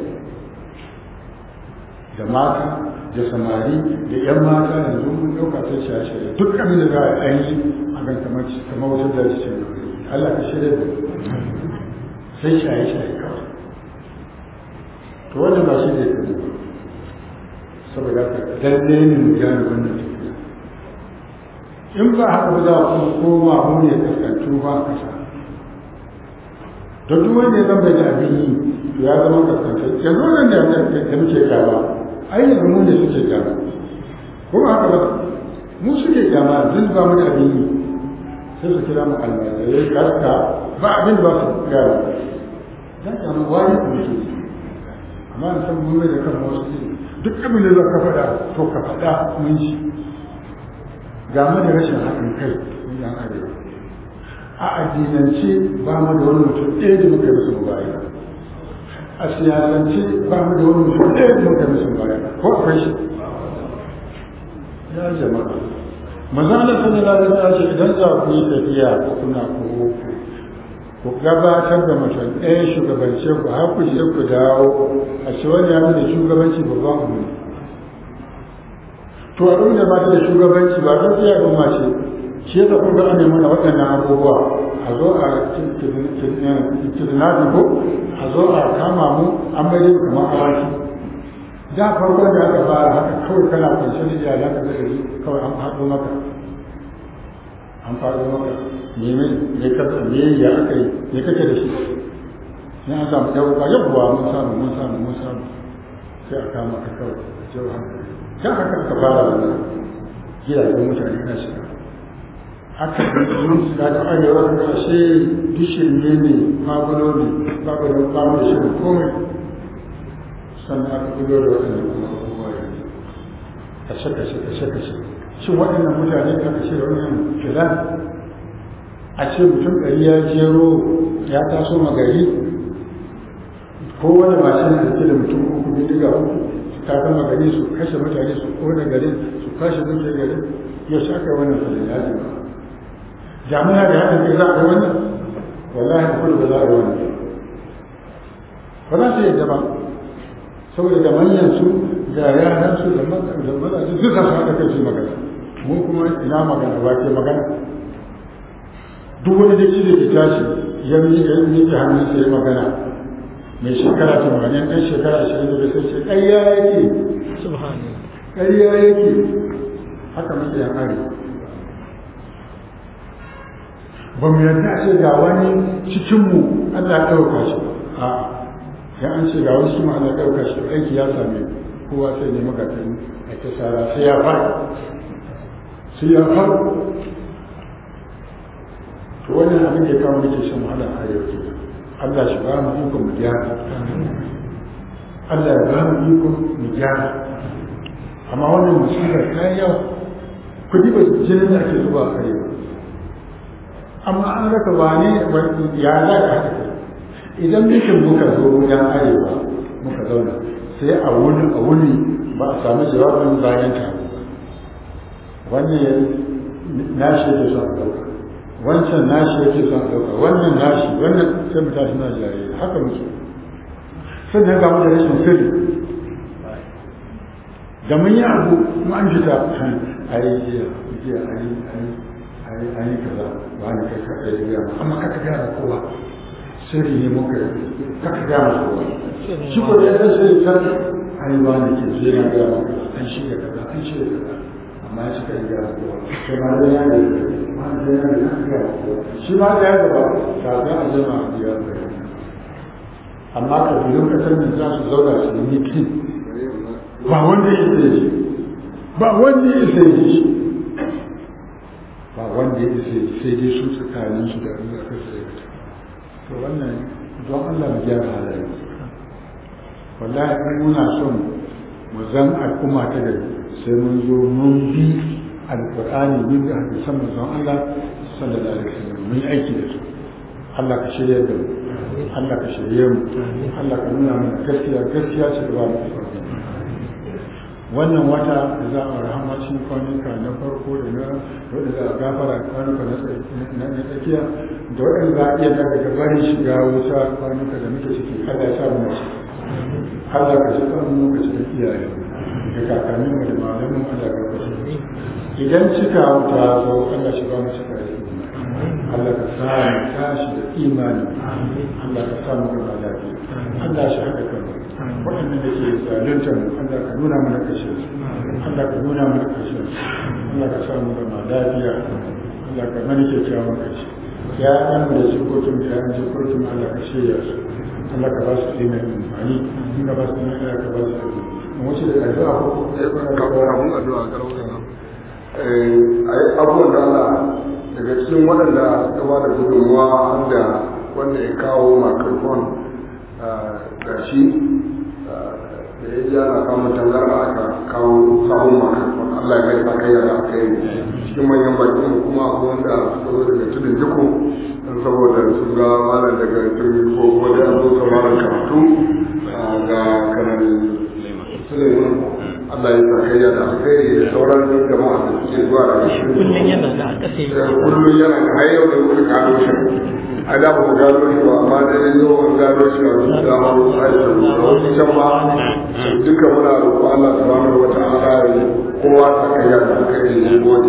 da mata da samari da 'yan mata yanzu mun ɗauka sai shaye-shaye duk abin da za a yi a gan kamar kamar wata daji ce Allah ka shirya da sai shaye-shaye kawai to wannan ba shi ne kuma saboda haka lalle ne mu gane wannan tafiya in ba haka ba za ku koma mu ne kaskantu ba kasa don duk wanda ya zama da abin yi ya zama kaskantu yanzu wannan da da muke kyama ai yanzu mu ne suke kyama ko ba haka ba mu suke kyama duk ba mu da abin yi sai su kira mu almajirai kaska ba abin da ba su gyara dan kyama wani kuma su amma an san mun mai da kan wasu duk abin da za ka faɗa to ka faɗa mun ji ga mu da rashin haɗin kai mun yan arewa a addinance ba mu da wani mutum ɗaya da muka yi musu mubaya a siyasance ba mu da wani mutum ɗaya da muka yi musu mubaya ko akwai shi ya jama'a maza Allah sallallahu alaihi wasallam ce idan za ku yi tafiya ko kuna ko ku gabatar da mutum ɗaya shugabance ku har ku je ku dawo a ce wani ya da shugabanci babban abu ne to a da ba ta da shugabanci ba ta tsaya ga mace shi yasa kun ga an nemi mana waɗannan abubuwa a zo a kidnapping ko a zo a kama mu an bai mu kamar awaki da farkon da aka fara haka kawai kana kwance da iyalan ka da kawai an faɗo maka an faɗo maka nemi me ka me ya aka yi me kake da shi ne an samu yau ba yabbuwa mun samu mun samu mun samu sai a kama ka kawai jau hankali dan haka aka fara wannan gidajen mutane na shiga aka yi su da ta arewa da ashe dishin ne ne magulo ne babu da babu da shirin komai sannan aka gudo da waɗannan kuma abubuwa yanzu kashe kashe kashe kashe shin waɗannan mutane da aka ce da wannan filan a ce mutum ɗari ya jero ya taso magari ko wani mashin da ke da mutum uku bindiga uku su tafi magari su kashe mutane su kone garin su kashe mutane garin yau shi aka yi wannan filan ya jima jami'a da haɗin kai za a yi wannan wallahi da kudu ba za a yi wannan ba za su yadda ba saboda da manyan su da yaran su da mazaje duka su haɗa kai su magana mun kuma ina magana ba ke magana duk wani da da ke tashi ya miƙe hannun sa ya magana mai shekara tamanin ɗan shekara ashirin da sai ce ƙarya yake ƙarya yake haka muke yan arewa ba mu yarda a ce ga wani cikinmu Allah ɗauka shi a ya an ce ga wani cikinmu Allah ɗauka shi aiki ya same kowa sai ne magatan a ta sara sai ya fara sai ya fara to wannan abin da ya kawo muke shan wahala a yau ke Allah shi ba mu ikon mu gyara Allah ya ba mu ikon mu gyara amma wannan musibar ta yi yawa kudi ba jinin da ake zuba a arewa amma an raka wane ya za ka haka idan mutum muka zo wajen arewa muka zauna sai a wuni a wuni ba a samu jawabin bayan taro ba wannan nashi yake son ɗauka wancan nashi yake son ɗauka wannan nashi wannan sai mu tashi na jare haka muke sannan ga mu da rashin sirri da mun yi abu mu an fita a yi jiya jiya a yi a yi a yi kaza ba ni kai kaɗai ya gaya amma kaka gaya ma kowa sirri ne muka kaka gaya ma kowa shi ko da ya san sirri kan a yi ba ni ke zai na gaya ma an shirya kaza an shirya kaza amma ya cika gaya ma kowa sai ma da ya ne ma da ya ne kan gaya ma kowa shi ma da ya gaba kafin a zama a biya amma kabilun kasar nan za su zauna su yi mitin ba wanda ya isa shi ba wanda ya isa shi ba wanda ya isa sai dai su tsakanin su da Allah ka sai to wannan don Allah mu gyara halaye wallahi in muna son mu zan al'umma ta gari sai mun zo mun bi alqur'ani mun bi hadisan manzon Allah sallallahu alaihi wasallam mun yi aiki da su Allah ka shirya da mu Allah ka shirye mu Allah ka nuna mana gaskiya gaskiya ce da ba mu wannan wata da za a rahama cikin kwanuka na farko da na wadda za a gafara kwanuka na tsakiya da waɗanda za a iya daga barin shiga wuta kwanuka da muke ciki Allah ya sa mu mace Allah ka shiga mu muka cikin iyaye da kakannin mu da malamin Allah ka kashe idan cika wuta zo Allah shiga mu cika da Allah ka sa mu tashi da imani Allah ka sa mu gaba lafiya Allah shi haɗa kanmu waɗanda da ke zaluntar Allah ka nuna mana kashe su Allah ka nuna mana kashe su Allah ka samu gama lafiya Allah ka mana kyakkyawan kashe ya ɗan da jikokin da yan jikokin Allah ka shirya su Allah ka ba su ɗina amfani in ka ba su ɗina Allah ka ba su ɗina mu wuce da addu'a ko kafin addu'a karauka abubuwan da Allah daga cikin waɗanda suka ba da gudunmuwa wanda wanda ya kawo microphone ga shi da ya ji ana samun tangarɗa aka kawo sahun microphone Allah ya mai sa kai da aka yi cikin manyan bakin kuma akwai wanda suka zo daga tudun jiko don saboda sun ga malam daga tudun ko kuma da zo sauraron karatu ga kanan Suleiman Allah ya sa kai da alkhairi da sauran jama'a da suke zuwa daga shi kullum yana da aka sai kullum yana da har yau da muka gano shi a da ba mu gano shi ba amma da yanzu an gano shi a wasu dama wasu aiki da wasu can ma duka muna roƙo Allah subhanahu wa ta'ala ya kowa ta kai da alkhairi ne gode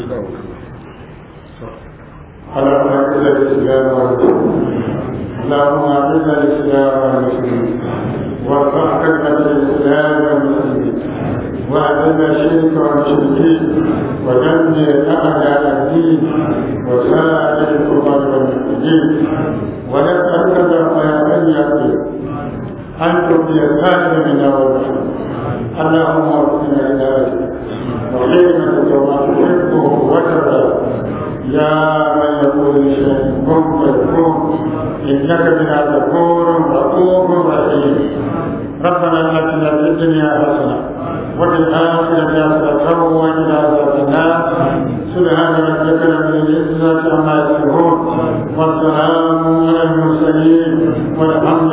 اللهم اعز الاسلام والمسلمين اللهم اعز الاسلام والمسلمين وارفع كلمه الاسلام والمسلمين واذل الشرك والمشركين ودمر اعداء الدين وسائر الكفار والمسلمين ونسالك اللهم يا من يقدر ان تبدي الخاتم منا والرحمه اللهم ارسلنا الى اجلك وحكمتك وما تحبه وترضى يا من يقول لشيء كن فيكون انك بنا غفور رؤوف رحيم ربنا اتنا في الدنيا حسنه وفي الاخره حسنه وقنا عذاب النار سبحان ربك رب العزه عما يصفون والسلام على المرسلين والحمد